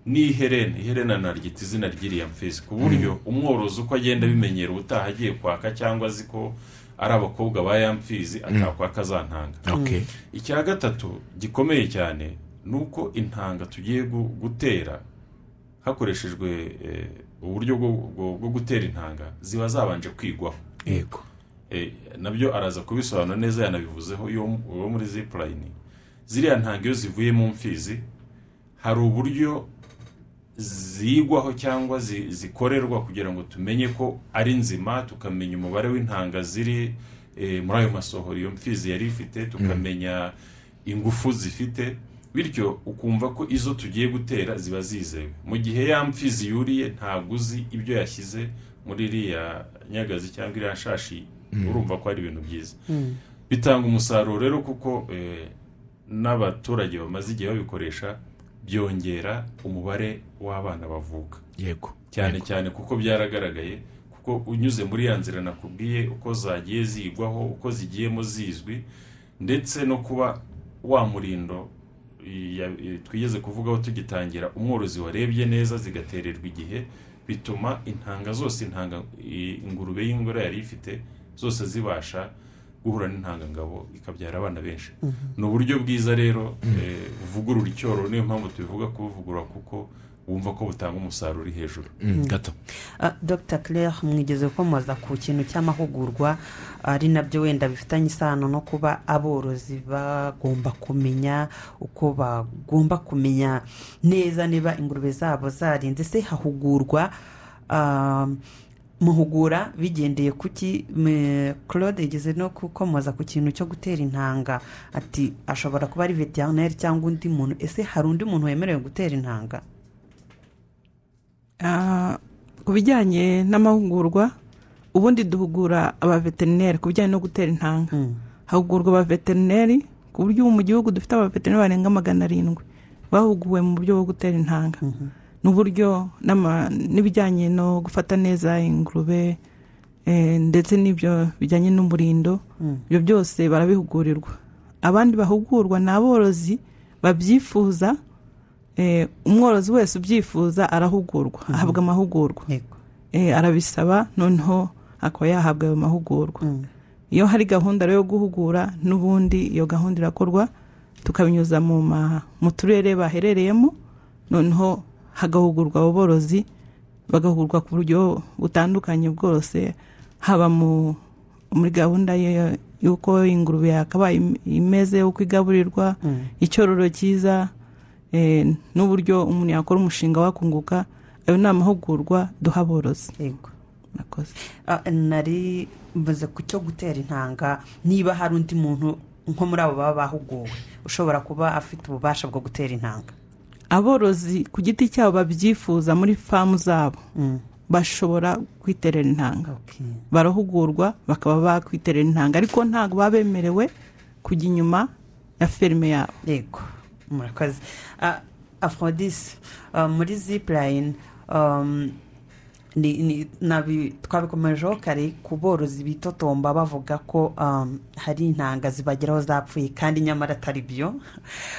n'iherena iherena naryita izina ry'iriya mfizi ku buryo umworozi uko agenda abimenyera ubutaha agiye kwaka cyangwa azi ko ari abakobwa ba ya mfizi atakwaka za ntanga ok icya gatatu gikomeye cyane ni uko intanga tugiye gu- gutera hakoreshejwe eh, uburyo bwo- bwo- bwo gutera intanga ziba zabanje kwigwaho yego Eh, nabyo araza kubisobanura neza yanabivuzeho iyo uwo muri zipurayini ziriya ntanga iyo zivuye mu mfizi hari uburyo zigwaho cyangwa zi- zikorerwa kugira ngo tumenye ko ari nzima tukamenya umubare w'intanga ziri eh, muri ayo masohoro iyo mfizi yari ifite tukamenya ingufu zifite bityo ukumva ko izo tugiye gutera ziba zizewe mu gihe ya mfizi yuriye ntabwo uzi ibyo yashyize muri iriya nyagazi cyangwa iriya shashi urumva ko ari ibintu byiza bitanga umusaruro rero kuko eh, n'abaturage bamaze igihe babikoresha byongera umubare w'abana bavuka yego cyane cyane kuko byaragaragaye kuko unyuze muri ya nzira nakubwiye uko zagiye zigwaho uko zigiyemo zizwi ndetse no kuba wa murindo i- ya- i- twigeze kuvugaho tugitangira umworozi warebye neza zigatererwa igihe bituma intanga zose intanga i- ingurube y'ingore yari ifite zose zibasha guhura n'intangangabo ikabyara abana benshi ni uburyo bwiza rero eh, buvugurura icyororo niyo mpamvu tubivuga kubuvugurura kuko wumva ko butanga umusaruro uri hejuru Mm, gato Ah, dr claire mwigeze gukomoza ku kintu cy'amahugurwa ari nabyo wenda bifitanye isano no kuba aborozi bagomba kumenya uko bagomba kumenya neza niba ingurube zabo zarinze se hahugurwa ah, muhugura bigendeye ku ki me- claude yigeze no gukomoza ku kintu cyo gutera intanga ati ashobora kuba ari veterineri cyangwa undi muntu ese hari undi muntu wemerewe gutera intanga Ah, ku bijyanye n'amahugurwa ubundi duhugura abaveterineri ku bijyanye no gutera intanga hahugurwa abaveterineri ku buryo ubu mu gihugu dufite abaveterineri barenga magana arindwi bahuguwe mu buryo bwo gutera intanga n'uburyo n'ama- n'ibijyanye no gufata neza ingurube eh, ndetse n'ibyo bijyanye n'umurindo ibyo byose barabihugurirwa abandi bahugurwa ni aborozi babyifuza eh, umworozi wese ubyifuza arahugurwa ahabwa amahugurwa yego eh, arabisaba noneho akaba yahabwa ayo mahugurwa iyo hari gahunda rero yo guhugura n'ubundi iyo gahunda irakorwa tukabinyuza mu ma- mu turere baherereyemo noneho hagahugurwa aborozi bagahugurwa ku buryo butandukanye bwose haba mu muri gahunda ye- y'uko ingurube yakabaye im- imeze uko igaburirwa icyororo cyiza eh, n'uburyo umuntu yakora umushinga wakunguka ayo ni amahugurwa duha aborozi yego Murakoze. Ah, nari mvuze ku cyo gutera intanga niba hari undi muntu nko muri abo baba bahuguwe ushobora kuba afite ububasha bwo gutera intanga aborozi ku giti cyabo babyifuza muri famu zabo Mm. bashobora kwiterera intanga Okay. barahugurwa bakaba bakwiterera intanga ariko ntabwo baba bemerewe kujya inyuma ya ferime yabo yego murakoze Ah, aphrodis ah, muri zipurayini twabikomejeho kare ku borozi bitotomba bavuga ko um, hari intanga zibageraho zapfuye kandi nyamara atari byo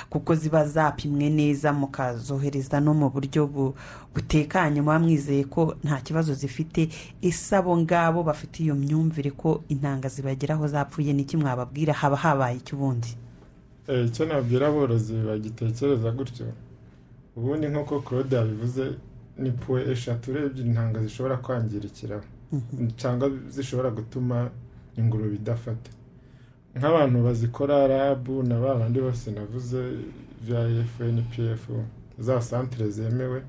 kuko ziba zapimwe neza mukazohereza no mu buryo bu- butekanye muba mwizeye ko nta kibazo zifite ese abo ngabo bafite iyo myumvire ko intanga zibageraho zapfuye n'iki mwababwira haba habaye iki ubundi Eh, icyo nabwira aborozi bagitekereza gutyo ubundi nk'uko claude yabivuze ni puwe eshatu urebye intanga zishobora kwangirikiraho cyangwa zishobora gutuma ingurube idafata nk'abantu bazikora rabu na ba bandi bose navuze bya fnpf za santire zemewe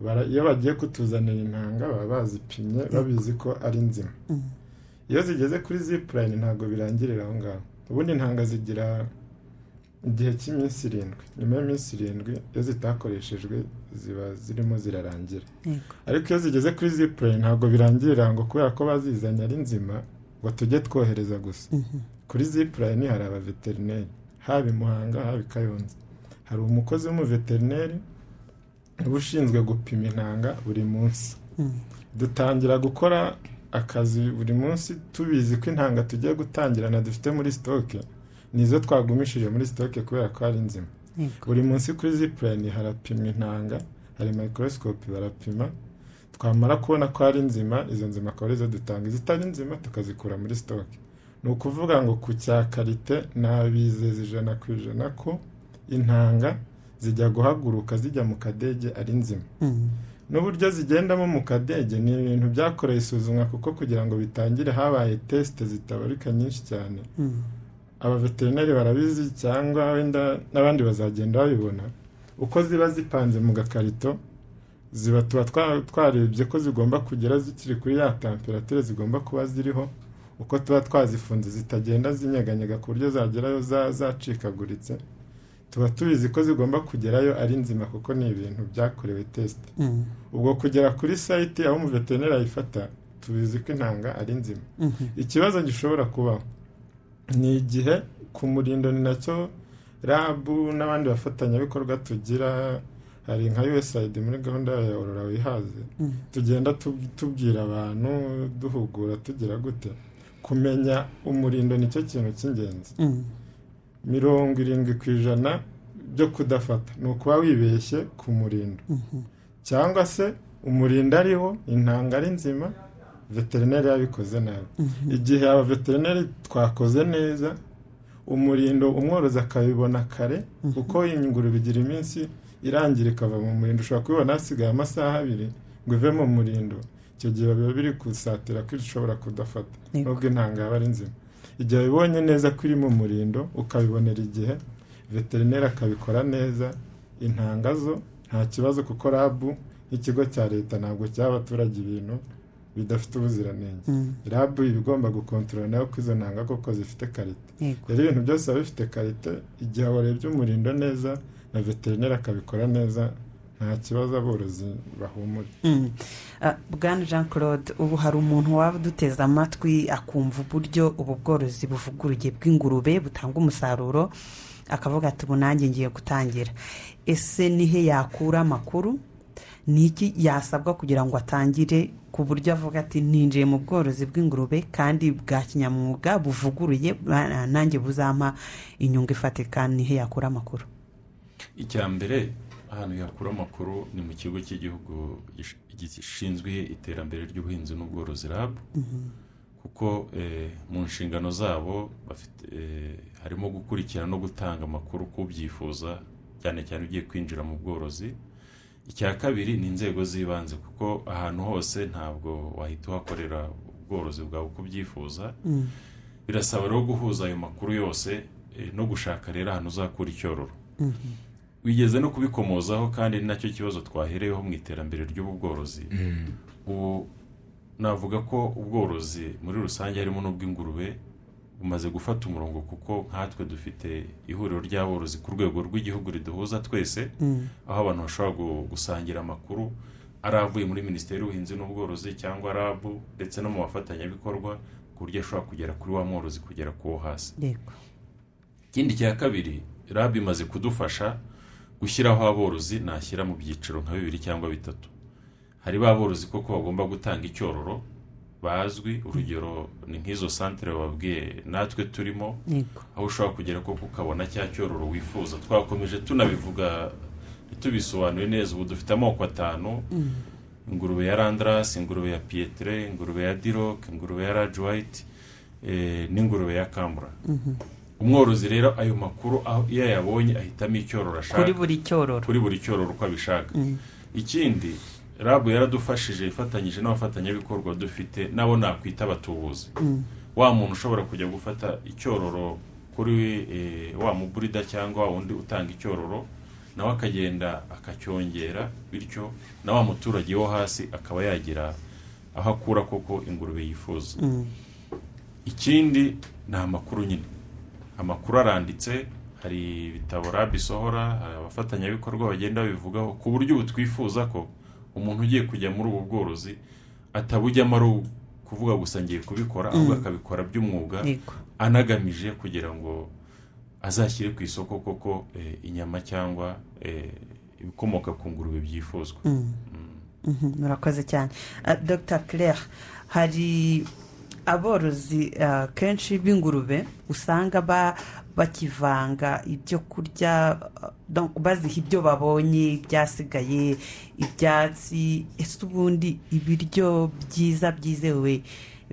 bara- iyo bagiye kutuzanira intanga baba bazipimye babizi ko ari nzima iyo zigeze kuri zipurayini ntabwo birangirira aho ngaho ubundi intanga zigira igihe cy'iminsi irindwi nyuma y'iminsi irindwi iyo zitakoreshejwe ziba zirimo zirarangira yego ariko iyo zigeze kuri zipure ntabwo birangirira ngo kubera ko bazizanye ari nzima ngo tujye twohereza gusa kuri zipurayini hari abaveterineri haba i muhanga haba i kayonza hari umukozi w'umuveterineri uba ushinzwe gupima intanga buri munsi dutangira gukora akazi buri munsi tubizi ko intanga tugiye gutangirana dufite muri sitoke nizo twagumishije muri sitoke kubera ko ari nzima yego buri munsi kuri zipurayini harapimwa intanga hari mayikorosikopi barapima twamara kubona ko ari nzima izo nzima akaba arizo dutanga izitari nzima tukazikura muri sitoke ni ukuvuga ngo ku cya karite nabizeza ijana ku ijana ko intanga zijya guhaguruka zijya mu kadege ari nzima Mm. n'uburyo zigendamo mu kadege ni ibintu byakorewe isuzumwa kuko kugira ngo bitangire habaye tesite zitabarika nyinshi cyane Mm. abaveterineri barabizi cyangwa wenda n'abandi bazagenda babibona uko ziba zipanze mu gakarito ziba tuba twa- twarebye ko zigomba kugera zikiri kuri ya temperature zigomba kuba ziriho uko tuba twazifunze zitagenda zinyeganyega ku buryo zagerayo za- zacikaguritse tuba tubizi ko zigomba kugerayo ari nzima kuko ni ibintu byakorewe tesite Mm. ubwo kugera kuri sayiti aho umuveterineri ayifata tubizi ko intanga ari nzima ikibazo gishobora kubaho ni igihe ku murindo ni nacyo rabu n'abandi bafatanyabikorwa tugira hari nka usaid muri gahunda ya orora wihaze tugenda tub- tubwira abantu duhugura tugira gute kumenya umurindo nicyo kintu cy'ingenzi Mm. mirongo irindwi ku ijana byo kudafata ni ukuba wibeshye ku murindo cyangwa se umurinda ariho intanga ari nzima veterineri yabikoze nabi igihe abaveterineri twakoze neza umurindo umworozi akabibona kare kuko ingurube igira iminsi irangira ikava mu murindo ushobora kubibona hasigaye amasaha abiri ngo ive mu murindo icyo gihe biba biri kusatira ko ishobora kudafata Yego. nubwo intanga yaba ari nzima igihe wabibonye neza ko iri mu murindo ukabibonera igihe veterineri akabikora neza intanga zo nta kibazo kuko rabu nk'ikigo cya leta ntabwo cyaha abaturage ibintu bidafite ubuziranenge Mm. rabu iba igomba gukontorora nayo ko izo ntanga koko zifite karite yego rero ibintu byose biba bifite karite igihe warebye umurindo neza na veterineri akabikora neza nta kibazo aborozi bahumura Mm. Ah, bwana jean claude ubu hari umuntu waba uduteze amatwi akumva uburyo ubu bworozi buvuguruye bw'ingurube butanga umusaruro akavuga ati ubu nanjye ngiye gutangira ese ni he yakura amakuru ni iki yasabwa kugira ngo atangire ku buryo avuga ati ninjiye mu bworozi bw'ingurube kandi bwa kinyamwuga buvuguruye ah, nanjye buzampa inyungu ifatika ni he yakura amakuru icya mbere ahantu yakura amakuru ni mu kigo cy'igihugu gish- gishinzwe iterambere ry'ubuhinzi n'ubworozi rab kuko eh, mu nshingano zabo bafite eh, harimo gukurikirana no gutanga amakuru ku byifuza cyane cyane ugiye kwinjira mu bworozi icya kabiri ni inzego z'ibanze kuko ahantu hose ntabwo wahita uhakorera ubworozi bwawe uko ubyifuza birasaba rero guhuza ayo makuru yose eh, no gushaka rero ahantu uzakura icyororo wigeze no kubikomozaho kandi ni nacyo kibazo twahereyeho mu iterambere ry'ubu bworozi ubu navuga ko ubworozi muri rusange harimo n'ubw'ingurube bumaze gufata umurongo kuko nkatwe dufite ihuriro ry'aborozi ku rwego rw'igihugu riduhuza twese aho abantu bashobora gu- gusangira amakuru ari avuye muri minisiteri y'ubuhinzi n'ubworozi cyangwa rabu ndetse no mu bafatanyabikorwa ku buryo ashobora kugera kuri wa mworozi kugera ku wo hasi yego ikindi cya kabiri rabu imaze kudufasha gushyiraho aborozi nashyira mu byiciro nka bibiri cyangwa bitatu hari ba borozi koko bagomba gutanga icyororo bazwi urugero ni nk'izo santire babwiye natwe turimo yego aho ushobora kugera koko ukabona cya cyororo wifuza twakomeje tunabivuga tubisobanuye neza ubu dufite amoko atanu ingurube ya randarasi ingurube ya piyetire ingurube ya diroke ingurube ya raji wayiti eh, n'ingurube ya kambura umworozi rero ayo makuru aho- iyo ayabonye ahitamo icyororo ashaka kuri buri cyororo kuri buri cyororo uko abishaka ikindi rabu yaradufashije ifatanyije n'abafatanyabikorwa dufite nabo nakwita abatubuzi wa muntu ushobora kujya gufata icyororo kuri eh, wa muburida cyangwa wa wundi utanga icyororo nawe akagenda akacyongera bityo na wa muturage wo hasi akaba yagira aho akura koko ingurube yifuza ikindi ni amakuru nyine amakuru aranditse hari ibitabo rabi isohora hari abafatanyabikorwa bagenda babivugaho ku buryo ubu twifuza ko umuntu ugiye kujya muri ubu bworozi atabujyamo ari ukuvuga gusa ngiye kubikora ahubwo akabikora by'umwuga yego anagamije kugira ngo azashyire ku isoko koko eh, inyama cyangwa eh, ibikomoka ku ngurube byifuzwa Mhm, murakoze cyane Ah, dr claire hari aborozi ah, kenshi b'ingurube usanga ba- bakivanga ibyo kurya ah, donc baziha ibyo babonye ibyasigaye ibyatsi ese ubundi ibiryo byiza byizewe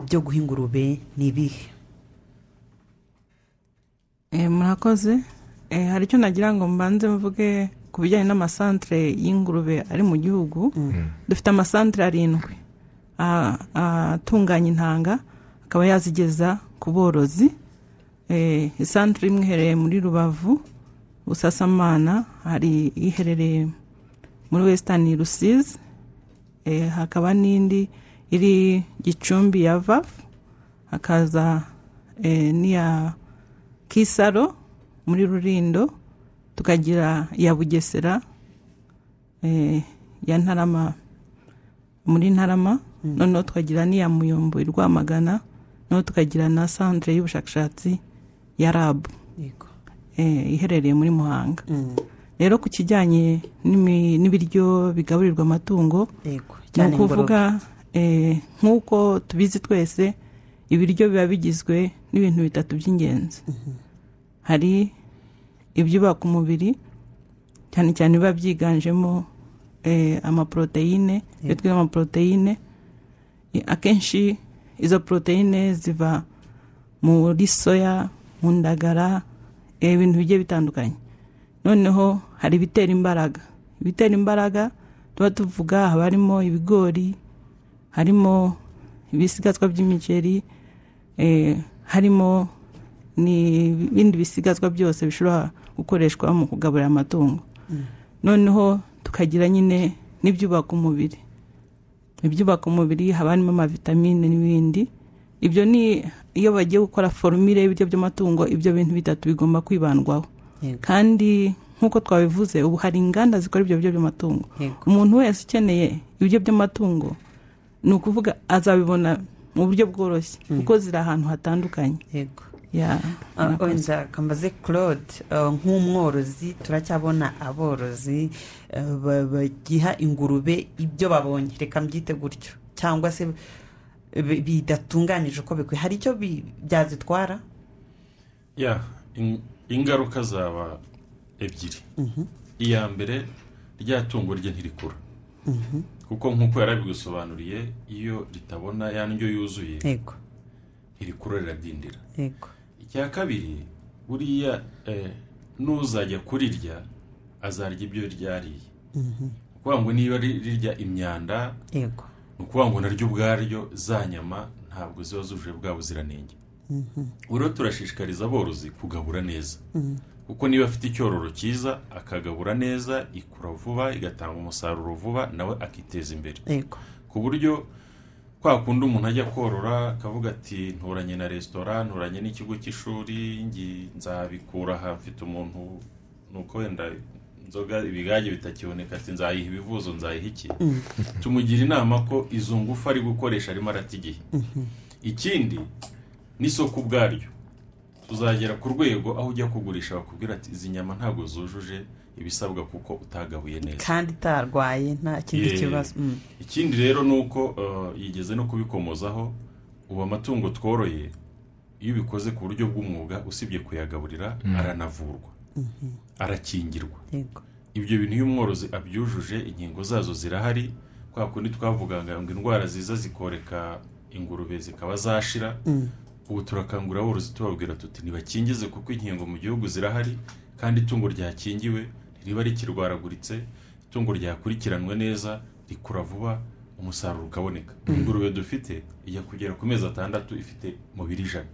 byo guha ingurube ni ibihe Eh, murakoze Eh, hari icyo nagira ngo mbanze mvuge ku bijyanye n'amasantere y'ingurube ari mu gihugu dufite amasantere arindwi a- atunganya intanga akaba yazigeza ku borozi Eh, isantere imwe iherereye muri rubavu busasamana hari iherereye muri wesitani rusizi Eh, hakaba n'indi iri gicumbi ya vavu hakaza eh, n'iya kisaro muri rurindo tukagira iya bugesera eh, ya ntarama muri ntarama noneho tukagira n'iya muyombo i rwamagana noneho tukagira na santire y'ubushakashatsi ya rabu yego eh, iherereye muri muhanga rero ku kijyanye n'imi- n'ibiryo bigaburirwa amatungo yego ni cyane ingurube ukuvuga eh, nk'uko tubizi twese ibiryo biba bigizwe n'ibintu bitatu by'ingenzi hari ibyubaka umubiri cyane cyane biba byiganjemo eh, amaporoteyine iyo twita amaporoteyine eh, akenshi izo poroteyine ziva muri soya mu ndagara eh, ibintu bigiye bitandukanye noneho hari ibitera imbaraga ibitera imbaraga tuba tuvuga haba harimo ibigori harimo ibisigazwa by'imiceri eh, harimo n'ibindi bisigazwa byose bishobora gukoreshwa mu kugaburira amatungo noneho tukagira nyine n'ibyubaka umubiri ibyubaka umubiri haba harimo amavitamine n'ibindi ibyo ni iyo bagiye gukora forumire y'ibiryo by'amatungo ibyo bintu bitatu bigomba kwibandwaho Yego. kandi nk'uko twabivuze ubu hari inganda zikora ibyo biryo by'amatungo Yego. umuntu wese ukeneye ibiryo by'amatungo ni ukuvuga azabibona mu buryo bworoshye kuko ziri ahantu hatandukanye yego Ya, Ah, murakoze. wenda kambaze claude ah, nk'umworozi turacyabona aborozi ah, ba- bagiha ingurube ibyo babonye reka mbyite gutyo cyangwa se bi- bidatunganyije uko bikwiye hari icyo bi- byazitwara ya in- ingaruka zaba ebyiri iya mbere rya tungo rye ntirikura kuko nk'uko yarabigusobanuriye iyo ritabona ya ndyo yuzuye yego ntirikura rirabyindira yego icya kabiri buriya eh, n'uzajya kurirya azarya ibyo ryariye ni ukuvuga ngo niba ri- rirya imyanda yego ni ukuvuga ngo naryo ubwaryo za nyama ntabwo ziba zujuje bwa buziranenge rero turashishikariza aborozi kugabura neza kuko niba afite icyororo cyiza akagabura neza ikura vuba igatanga umusaruro vuba nawe akiteza imbere yego ku buryo kwa kundi umuntu ajya korora akavuga ati nturanye na resitora nturanye n'ikigo cy'ishuri ngi- nzabikura aha mfite umuntu ni uko wenda inzoga ibigage bitakiboneka ati nzayiha ibivuzo nzayiha iki tumugira inama ko izo ngufu ari gukoresha arimo arata igihe ikindi n'isoko ubwaryo tuzagera ku rwego aho ujya kugurisha bakubwira ati izi nyama ntabwo zujuje ibisabwa kuko utagabuye neza kandi itarwaye nta kindi Yeah. kibazo Mm. ikindi rero ni uko eh, yigeze no kubikomozaho ubu amatungo tworoye iyo ubikoze ku buryo bw'umwuga usibye kuyagaburira aranavurwa arakingirwa yego ibyo bintu iyo umworozi abyujuje inkingo zazo zirahari kwa kundi twavugaga ngo indwara ziza zikoreka ingurube zikaba zashira ubu turakangurira aborozi tubabwira tuti ntibakingize kuko inkingo mu gihugu zirahari kandi itungo ryakingiwe riba rikirwaraguritse itungo ryakurikiranwe neza rikura vuba umusaruro ukaboneka ingurube dufite ijya kugera ku mezi atandatu ifite umubiri ijana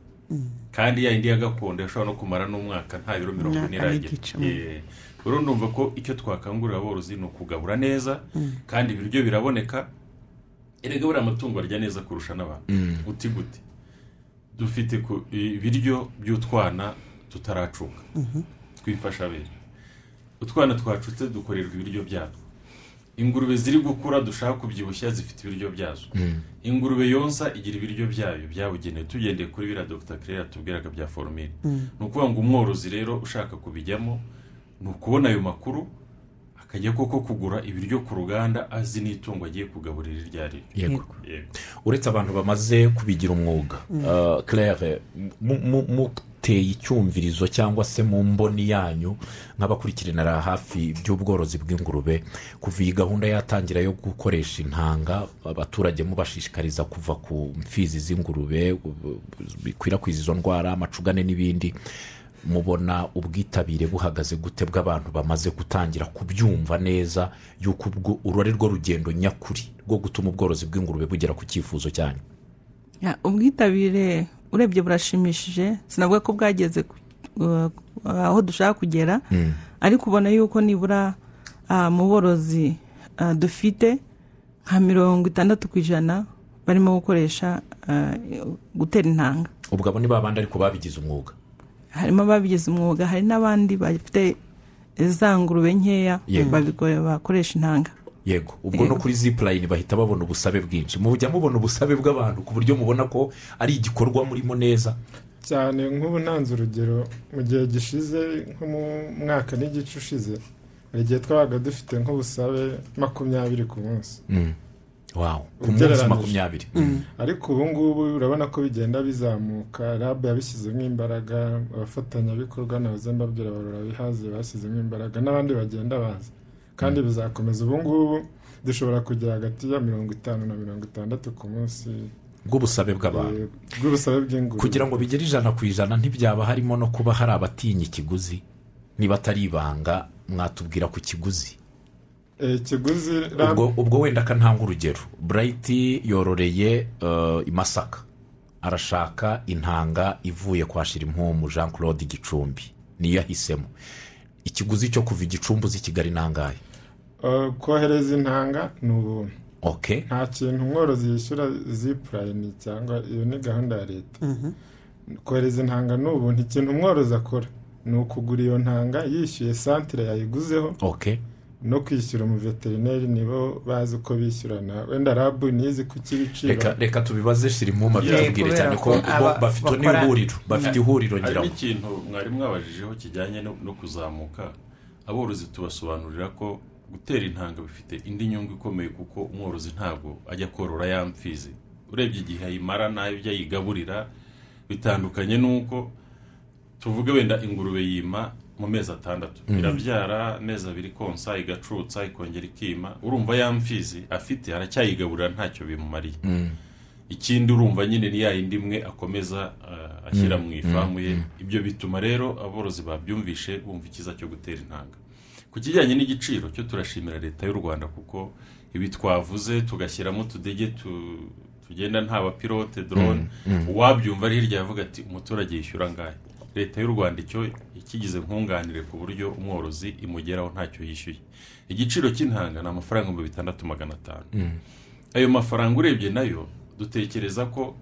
kandi ya indi ya gakondo yashobora no kumara n'umwaka nta biro mirongo ine Umwaka iragera n'igice. Yeah. Eh, rero ndumva ko icyo twakangurira aborozi ni ukugabura neza kandi ibiryo biraboneka erega buriya amatungo arya neza kurusha n'abantu uti gute dufite ku- ibiryo by'utwana tutaracuka twifasha bene utwana twacutse dukorerwa ibiryo byatwo ingurube ziri gukura dushaka kubyibushya zifite ibiryo byazo ingurube yonsa igira ibiryo byayo byabugenewe tugendeye kuri biriya dr claire yatubwiraga bya foromine ni ukuvuga ngo umworozi rero ushaka kubijyamo ni ukubona ayo makuru akajya koko kugura ibiryo ku ruganda azi n'itungo agiye kugaburira iryo ari ryo yego Yego. uretse abantu bamaze kubigira umwuga Ah, claire mu- mu- muteye icyumvirizo cyangwa se mu mboni yanyu nk'abakurikiranira hafi by'ubworozi bw'ingurube kuva iyi gahunda yatangira yo gukoresha intanga abaturage mubashishikariza kuva ku mfizi z'ingurube u- u- bikwirakwiza izo ndwara amacugane n'ibindi mubona ubwitabire buhagaze gute bw'abantu bamaze gutangira kubyumva neza y'uko ubwo uru ari rwo rugendo nyakuri rwo gutuma ubworozi bw'ingurube bugera ku cyifuzo cyanyu Ya, ubwitabire urebye burashimishije sinavuga ko bwageze ku- uh, aho dushaka kugera ariko ubona yuko nibura ah, mu borozi ah, dufite nka mirongo itandatu ku ijana barimo gukoresha ah, gutera intanga ubwo abo ni babandi ariko babigize umwuga harimo ababigize umwuga hari n'abandi bafite za ngurube nkeya Yego. babikore- bakoresha intanga yego ubwo no kuri zipurayini bahita babona ubusabe bwinshi mujya mubona ubusabe bw'abantu ku buryo mubona ko ari igikorwa murimo neza cyane nk'ubu ntanze urugero mu gihe gishize nko mu mwaka n'igice ushize hari igihe twabaga dufite nk'ubusabe makumyabiri ku munsi wawo ku munsi Ugereranyije. makumyabiri ariko ubu ngubu urabona ko bigenda bizamuka rab yabishyizemo imbaraga abafatanyabikorwa nahoze mbabwira barora bihaze bashyizemo imbaraga n'abandi bagenda baza kandi bizakomeza ubu ngubu dushobora kugira hagati ya mirongo itanu na mirongo itandatu ku munsi bw'ubusabe bw'abantu eh, bw'ubusabe bw'ingurube kugira ngo bigere ijana ku ijana ntibyaba harimo no kuba hari abatinya ikiguzi niba atari ibanga mwatubwira ku kiguzi Eh, ikiguzi RAB ubwo ubwo wenda akananga urugero burayiti yororeye eh, i masaka arashaka intanga ivuye kwa shirimpumu jean claude gicumbi niyo yahisemo ikiguzi cyo kuva i gicumbi uzi kigali nangahe eh, kohereza intanga ni ubuntu oke nta kintu umworozi yishyura zipurayini cyangwa iyo ni gahunda ya leta kohereza intanga ni ubuntu ikintu umworozi akora ni ukugura iyo ntanga yishyuye santire yayiguzeho oke no kwishyura umuveterineri nibo bazi uko bishyurana wenda rabu nizi ku cy'ibiciro reka reka tubibaze shirimpumu abyatubwire kubera cyane ko ko bo aba- bafite bakora- n'ihuriro bafite ihuriro hari ngira ngo n'ikintu mwari mwabajijeho kijyanye no no kuzamuka aborozi tubasobanurira ko gutera intanga bifite indi nyungu ikomeye kuko umworozi ntabwo ajya korora ya mfizi urebye igihe ayimara n'ibyo ayigaburira bitandukanye n'uko tuvuge wenda ingurube yima mu mezi atandatu irabyara amezi abiri konsa igacutsa ikongera ikima urumva ya mfizi afite aracyayigaburira ntacyo bimumariye ikindi urumva nyine ni ya yindi imwe akomeza uh, ashyira mu ifamu ye ibyo bituma rero aborozi babyumvishe bumva icyiza cyo gutera intanga ku kijyanye n'igiciro cyo turashimira leta y'u rwanda kuko ibi twavuze tugashyiramo utudege tu- tugenda nta bapilote dorone uwabyumva ari hirya yavuga ati umuturage yishyura angahe leta y'u rwanda icyo ikigize nkunganire ku buryo umworozi imugeraho ntacyo yishyuye igiciro cy'intanga ni amafaranga ibihumbi bitandatu magana atanu ayo mafaranga urebye nayo dutekereza ko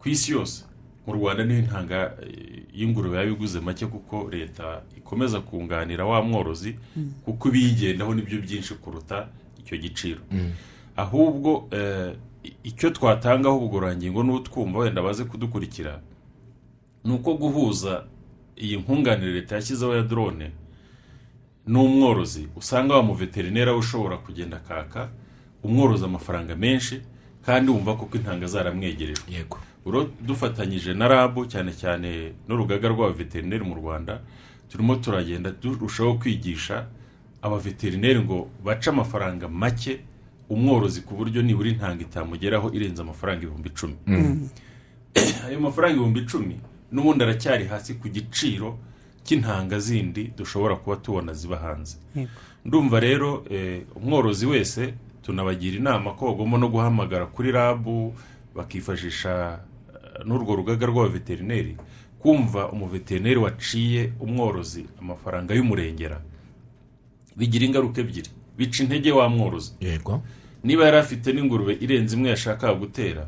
ku isi yose mu rwanda niho intanga eh, y'ingurube yaba iguze make kuko leta ikomeza kunganira wa mworozi kuko ibiyigendaho nibyo byinshi kuruta icyo giciro ahubwo eh, i- icyo twatangaho ubugororangingo n'utwumva wenda baze kudukurikira ni uko guhuza iyi nkunganire leta yashyizeho ya drone n'umworozi usanga wa muveterineri aba ushobora kugenda akaka umworozi amafaranga menshi kandi wumva koko intanga zaramwegerejwe yego Uro- dufatanyije na rabu cyane cyane n'urugaga rw'abaveterineri mu rwanda turimo turagenda turushaho kwigisha abaveterineri ngo bace amafaranga make umworozi ku buryo nibura intanga itamugeraho irenze amafaranga ibihumbi icumi ayo mafaranga ibihumbi icumi n'ubundi aracyari hasi ku giciro cy'intanga zindi dushobora kuba tubona ziba hanze ndumva rero eh, umworozi wese tunabagira inama ko bagomba no guhamagara kuri rabu bakifashisha eh, n'urwo rugaga rw'abaveterineri kumva umuveterineri waciye umworozi amafaranga y'umurengera bigira ingaruka ebyiri bica intege wa mworozi yego niba yari afite n'ingurube irenze imwe yashakaga gutera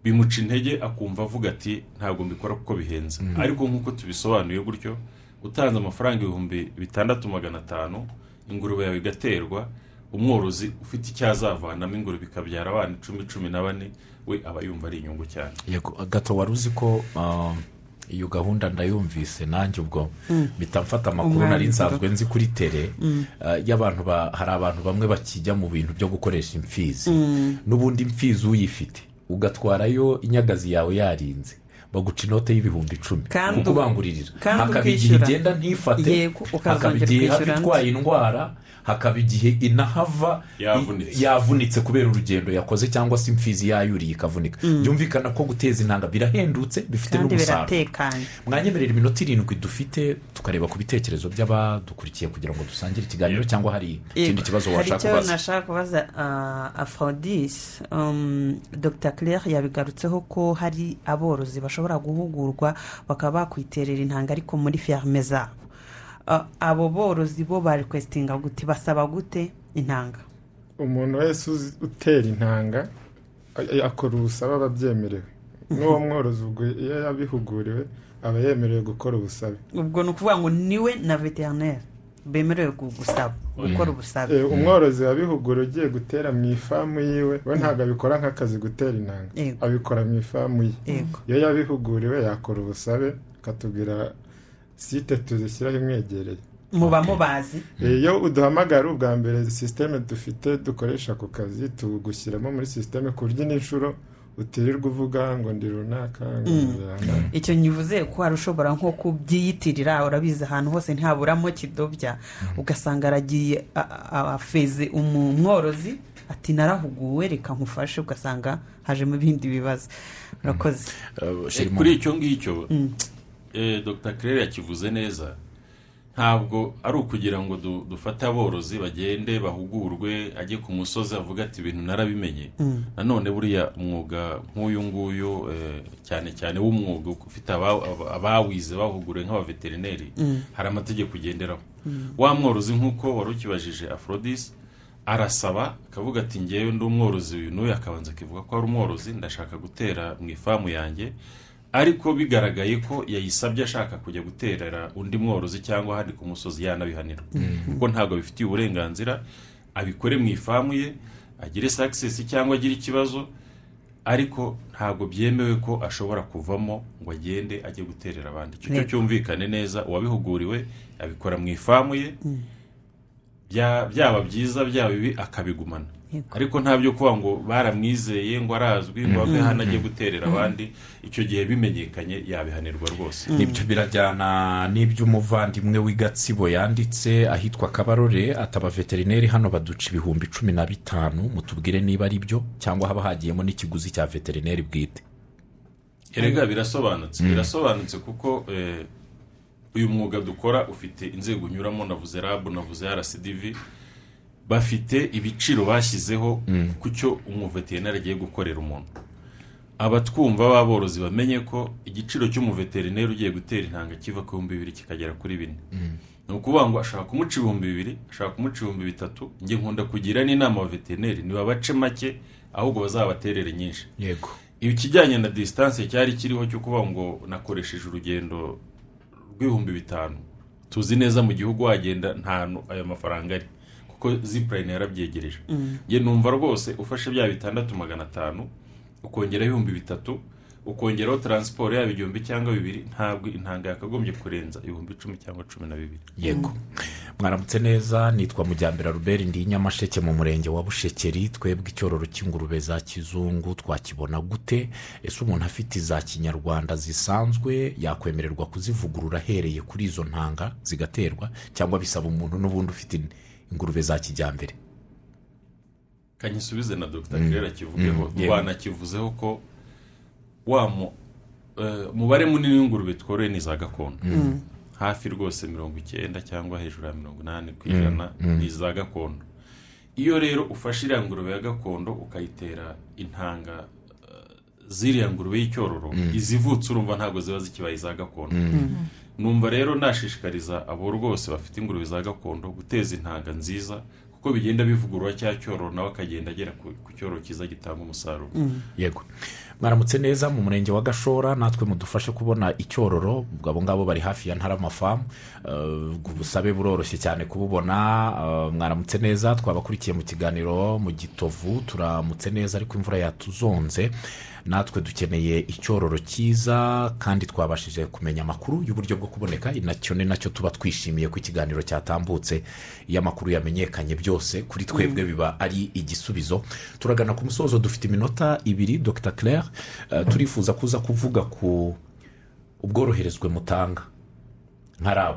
bimuca intege akumva avuga ati ntabwo mbikora kuko bihenze ariko nk'uko tubisobanuye gutyo utanze amafaranga ibihumbi bitandatu magana atanu ingurube yawe igaterwa umworozi ufite icyo azavanamo ingurube ikabyara abana icumi cumi na bane we aba yumva ari inyungu cyane yego gato wari uzi ko ah, iyo gahunda ndayumvise nanjye ubwo mpita mfata amakuru Umwanya nari nsanzwe nzi kuri tere ah, y'abantu ba- hari abantu bamwe bakijya mu bintu byo gukoresha imfizi n'ubundi imfizi uyifite ugatwarayo inyagazi yawe yarinze baguca inote y'ibihumbi icumi Kandi kuko u- ubangurira kandi hakaba igihe ukishyura. igenda ntifate Yego, ukazongera hakaba igihe hafi kwishyura itwaye indwara hakaba igihe inahava Yavunitse. i- yavunitse kubera urugendo yakoze cyangwa se imfizi yayuriye ikavunika byumvikana ko guteza intanga birahendutse bifite kandi n'umusaruro biratekanye mwanyemerera iminota irindwi dufite tukareba ku bitekerezo by'abadukurikiye kugira ngo dusangire ikiganiro cyangwa hari ikindi Yego. kibazo hari washaka icyo kubaza nashaka kubaza ah, afrodis um, dr claire yabigarutseho ko hari aborozi bashobora guhugurwa bakaba bakwiterera intanga ariko muri ferme zabo Ah, abo borozi bo barekwesitinga gute basaba gute intanga umuntu wese uzi- utera intanga a- akora ubusabe aba abyemerewe n'uwo mworozi ubwo iyo yabihuguriwe aba yemerewe gukora ubusabe ubwo ni ukuvuga ngo niwe na veterineri bemerewe gu- gusaba gukora ubusabe Eh, umworozi wabihuguriwe ugiye gutera mu ifamu yiwe we ntabwo abikora nk'akazi gutera intanga Yego. abikora mu ifamu ye yego iyo yabihuguriwe yakora ubusabe akatubwira site tuzishyiraho imwegereye muba mubazi iyo uduhamagara ubwa mbere sisiteme dufite dukoresha ku kazi tugushyiramo muri sisiteme ku buryo n'inshuro utirirwa uvuga ngo ndi runaka ngo ndi runaka. icyo nyivuze ko hari ushobora nko kubyiyitirira urabizi ahantu hose ntihaburamo kidobya ugasanga aragiye a- a- afeze umu- umworozi ati narahuguwe reka nkufashe ugasanga hajemo ibindi bibazo urakoze Eh, Eh, Sheri kuri icyo ngicyo eh, dr claire yakivuze neza ntabwo ari ukugira ngo du- dufate aborozi bagende bahugurwe ajye ku musozi avuga ati ibintu narabimenye nanone buriya umwuga nk'uyu nguyu eh, cyane cyane w'umwuga ufite aba- aba- abawize bahuguriwe nk'abaveterineri hari amategeko ugenderaho wa mworozi nk'uko wari ukibajije afrodis arasaba akavuga ati ngewe ndi umworozi uyu n'uyu akabanza akivuga ko ari umworozi ndashaka gutera mu ifamu yanjye ariko bigaragaye ko yayisabye ashaka kujya guterera undi mworozi cyangwa ahandi ku musozi yanabihanirwa kuko ntabwo abifitiye uburenganzira abikore mu ifamu ye agire sakisesi cyangwa agire ikibazo ariko ntabwo byemewe ko ashobora kuvamo ngo agende ajye guterera abandi icyo cyo Yego. cyumvikane neza uwabihuguriwe abikora mu ifamu ye bya- byaba byiza byaba bibi akabigumana Yego. ariko nta byo kuba ngo baramwizeye ngo arazwi ngo ave hano ajye guterera abandi icyo gihe bimenyekanye yabihanirwa rwose nibyo birajyana n'iby'umuvandimwe w'igatsibo yanditse ahitwa kabarore ataba veterineri hano baduca ibihumbi cumi na bitanu mutubwire niba ari byo cyangwa haba hagiyemo n'ikiguzi cya veterineri bwite erega birasobanutse birasobanutse kuko eh, uyu mwuga dukora ufite inzego unyuramo navuze rabu navuze rcdv bafite ibiciro bashyizeho ku cyo umuveterineri agiye gukorera umuntu abatwumva b'aborozi bamenye ko igiciro cy'umuveterineri ugiye gutera intanga kiva ku bihumbi bibiri kikagera kuri bine ni ukuvuga ngo ashaka kumuca ibihumbi bibiri ashaka kumuca ibihumbi bitatu njye nkunda kugira n'inama abaveterineri ntibabace make ahubwo bazabaterere nyinshi yego ikijyanye na disitanse cyari kiriho cyo kuvuga ngo nakoresheje urugendo rw'ibihumbi bitanu tuzi neza mu gihugu wagenda ntantu ayo mafaranga ari kuko zipurayini yarabyegereje njye numva rwose ufashe bya bitandatu magana atanu ukongeraho ibihumbi bitatu ukongeraho taransiporo yaba igihumbi cyangwa bibiri ntabwo intanga yakagombye kurenza ibihumbi icumi cyangwa cumi na bibiri yego mwaramutse neza nitwa mujyambere ruberi ndi nyamasheke mu murenge wa bushekeri twebwe icyororo cy'ingurube za kizungu twakibona gute ese umuntu afite iza kinyarwanda zisanzwe yakwemererwa kuzivugurura ahereye kuri izo ntanga zigaterwa cyangwa bisaba umuntu n'ubundi ufite ingurube za kijyambere kanyisubize na dr kirera kivugeho Mm, yeah. twanakivuzeho ko wa mu- eh, mubare munini w'ingurube tworoye ni iza gakondo hafi rwose mirongo icyenda cyangwa hejuru ya mirongo inani ku ijana ni iza gakondo iyo rero ufashe iriya ngurube ya gakondo ukayitera intanga eh, ziriya ngurube y'icyororo izivutse urumva ntabwo ziba zikibaye iza gakondo numva rero nashishikariza abo rwose bafite ingurube za gakondo guteza intanga nziza kuko bigenda bivugurura cya cyororo nawe akagenda agera ku ku cyororo cyiza gitanga umusaruro yego mwaramutse neza mu murenge wa gashora natwe mudufashe kubona icyororo abo ngabo bari hafi ya ntaramafamu ubusabe buroroshye cyane kububona eh, mwaramutse neza twabakurikiye mu kiganiro mu gitovu turamutse neza ariko imvura yatuzonze natwe dukeneye icyororo cyiza kandi twabashije kumenya amakuru y'uburyo bwo kuboneka nacyo ni nacyo tuba twishimiye ko ikiganiro cyatambutse iyo amakuru yamenyekanye byose kuri twebwe biba ari igisubizo turagana ku musozo dufite iminota ibiri dr claire eh, turifuza kuza kuvuga ku ubworoherezwe mutanga nka rab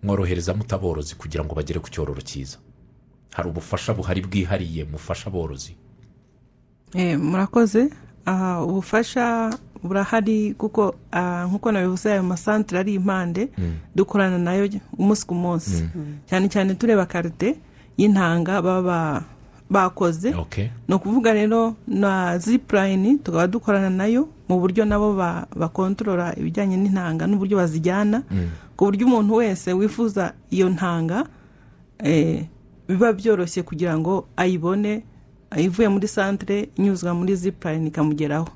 mworohereza mutaborozi kugira ngo bagere ku cyororo cyiza hari ubufasha buhari bwihariye mufasha aborozi Eh, murakoze aha ubufasha burahari kuko ah, nk'uko nabivuze ayo masantire ari impande dukorana nayo umunsi ku munsi cyane cyane tureba karite y'intanga baba ba- bakoze okay. ni ukuvuga rero na zipurayini tukaba dukorana nayo mu buryo nabo ba- bakontorora ibijyanye n'intanga n'uburyo bazijyana ku buryo umuntu wese wifuza iyo ntanga eh, biba byoroshye kugira ngo ayibone ivuye muri santire inyuzwa muri zipurayini ikamugeraho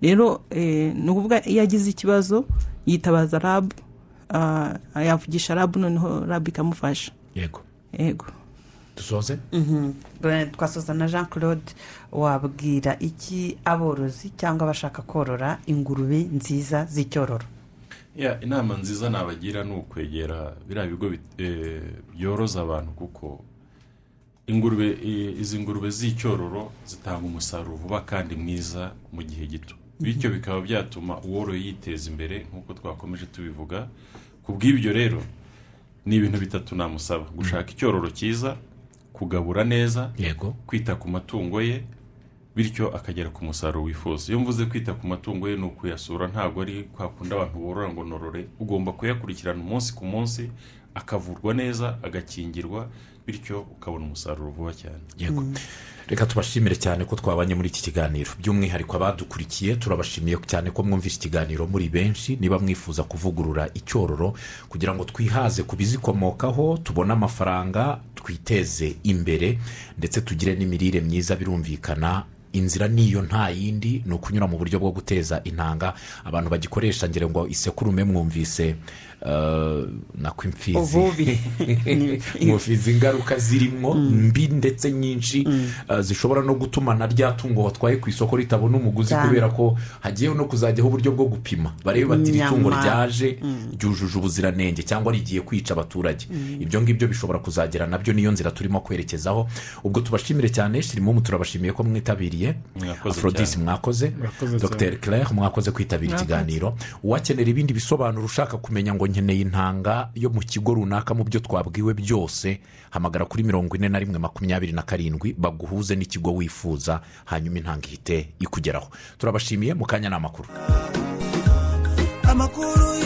rero eh, ni ukuvuga iyo agize ikibazo yitabaza rabu ah, yavugisha rabu noneho rabu ikamufasha yego yego dusoze twasoza na jean claude wabwira iki aborozi cyangwa abashaka korora ingurube nziza z'icyororo Ya, inama nziza nabagira ni ukwegera biriya bigo bit- eh, byoroza abantu kuko ingurube eh, izi ngurube z'icyororo zitanga umusaruro vuba kandi mwiza mu gihe gito bityo bikaba byatuma uworoye yiteza imbere nk'uko twakomeje tubivuga ku bw'ibyo rero ni ibintu bitatu namusaba gushaka icyororo cyiza kugabura neza yego kwita ku matungo ye bityo akagera ku musaruro wifuza iyo mvuze kwita ku matungo ye ni ukuyasura ntabwo ari kwa kundi abantu borora ngo norore ugomba kuyakurikirana umunsi ku munsi akavurwa neza agakingirwa bityo ukabona umusaruro vuba cyane yego reka tubashimire cyane ko twabanye muri iki kiganiro by'umwihariko abadukurikiye turabashimiye cyane ko mwumvise ikiganiro muri benshi niba mwifuza kuvugurura icyororo kugira ngo twihaze ku bizikomokaho tubone amafaranga twiteze imbere ndetse tugire n'imirire myiza birumvikana inzira niyo nta yindi ni ukunyura mu buryo bwo guteza intanga abantu bagikoresha ngira ngo isekurume mwumvise eh, na kwimfizi ububi mubizi ingaruka zirimo mbi ndetse nyinshi uh, zishobora no gutuma na rya tungo watwaye ku isoko ritabona umuguzi Cyane. kubera ko hagiyeho no kuzajyaho uburyo bwo gupima barebe bati iri tungo Nyama. ryaje ryujuje ubuziranenge cyangwa rigiye kwica abaturage ibyo ngibyo bishobora kuzagera nabyo niyo nzira turimo kwerekezaho ubwo tubashimire cyane shirimumu turabashimiye ko mwitabiriye Mwakoze aforodisi cyane. mwakoze Murakoze dr claire mwakoze kwitabira Mwakoze. ikiganiro uwakenera ibindi bisobanuro ushaka kumenya ngo nkeneye intanga yo mu kigo runaka mu byo twabwiwe byose hamagara kuri mirongo ine na rimwe makumyabiri na karindwi baguhuze n'ikigo wifuza hanyuma intanga ihite ikugeraho turabashimiye mu kanya ni amakuru amakuru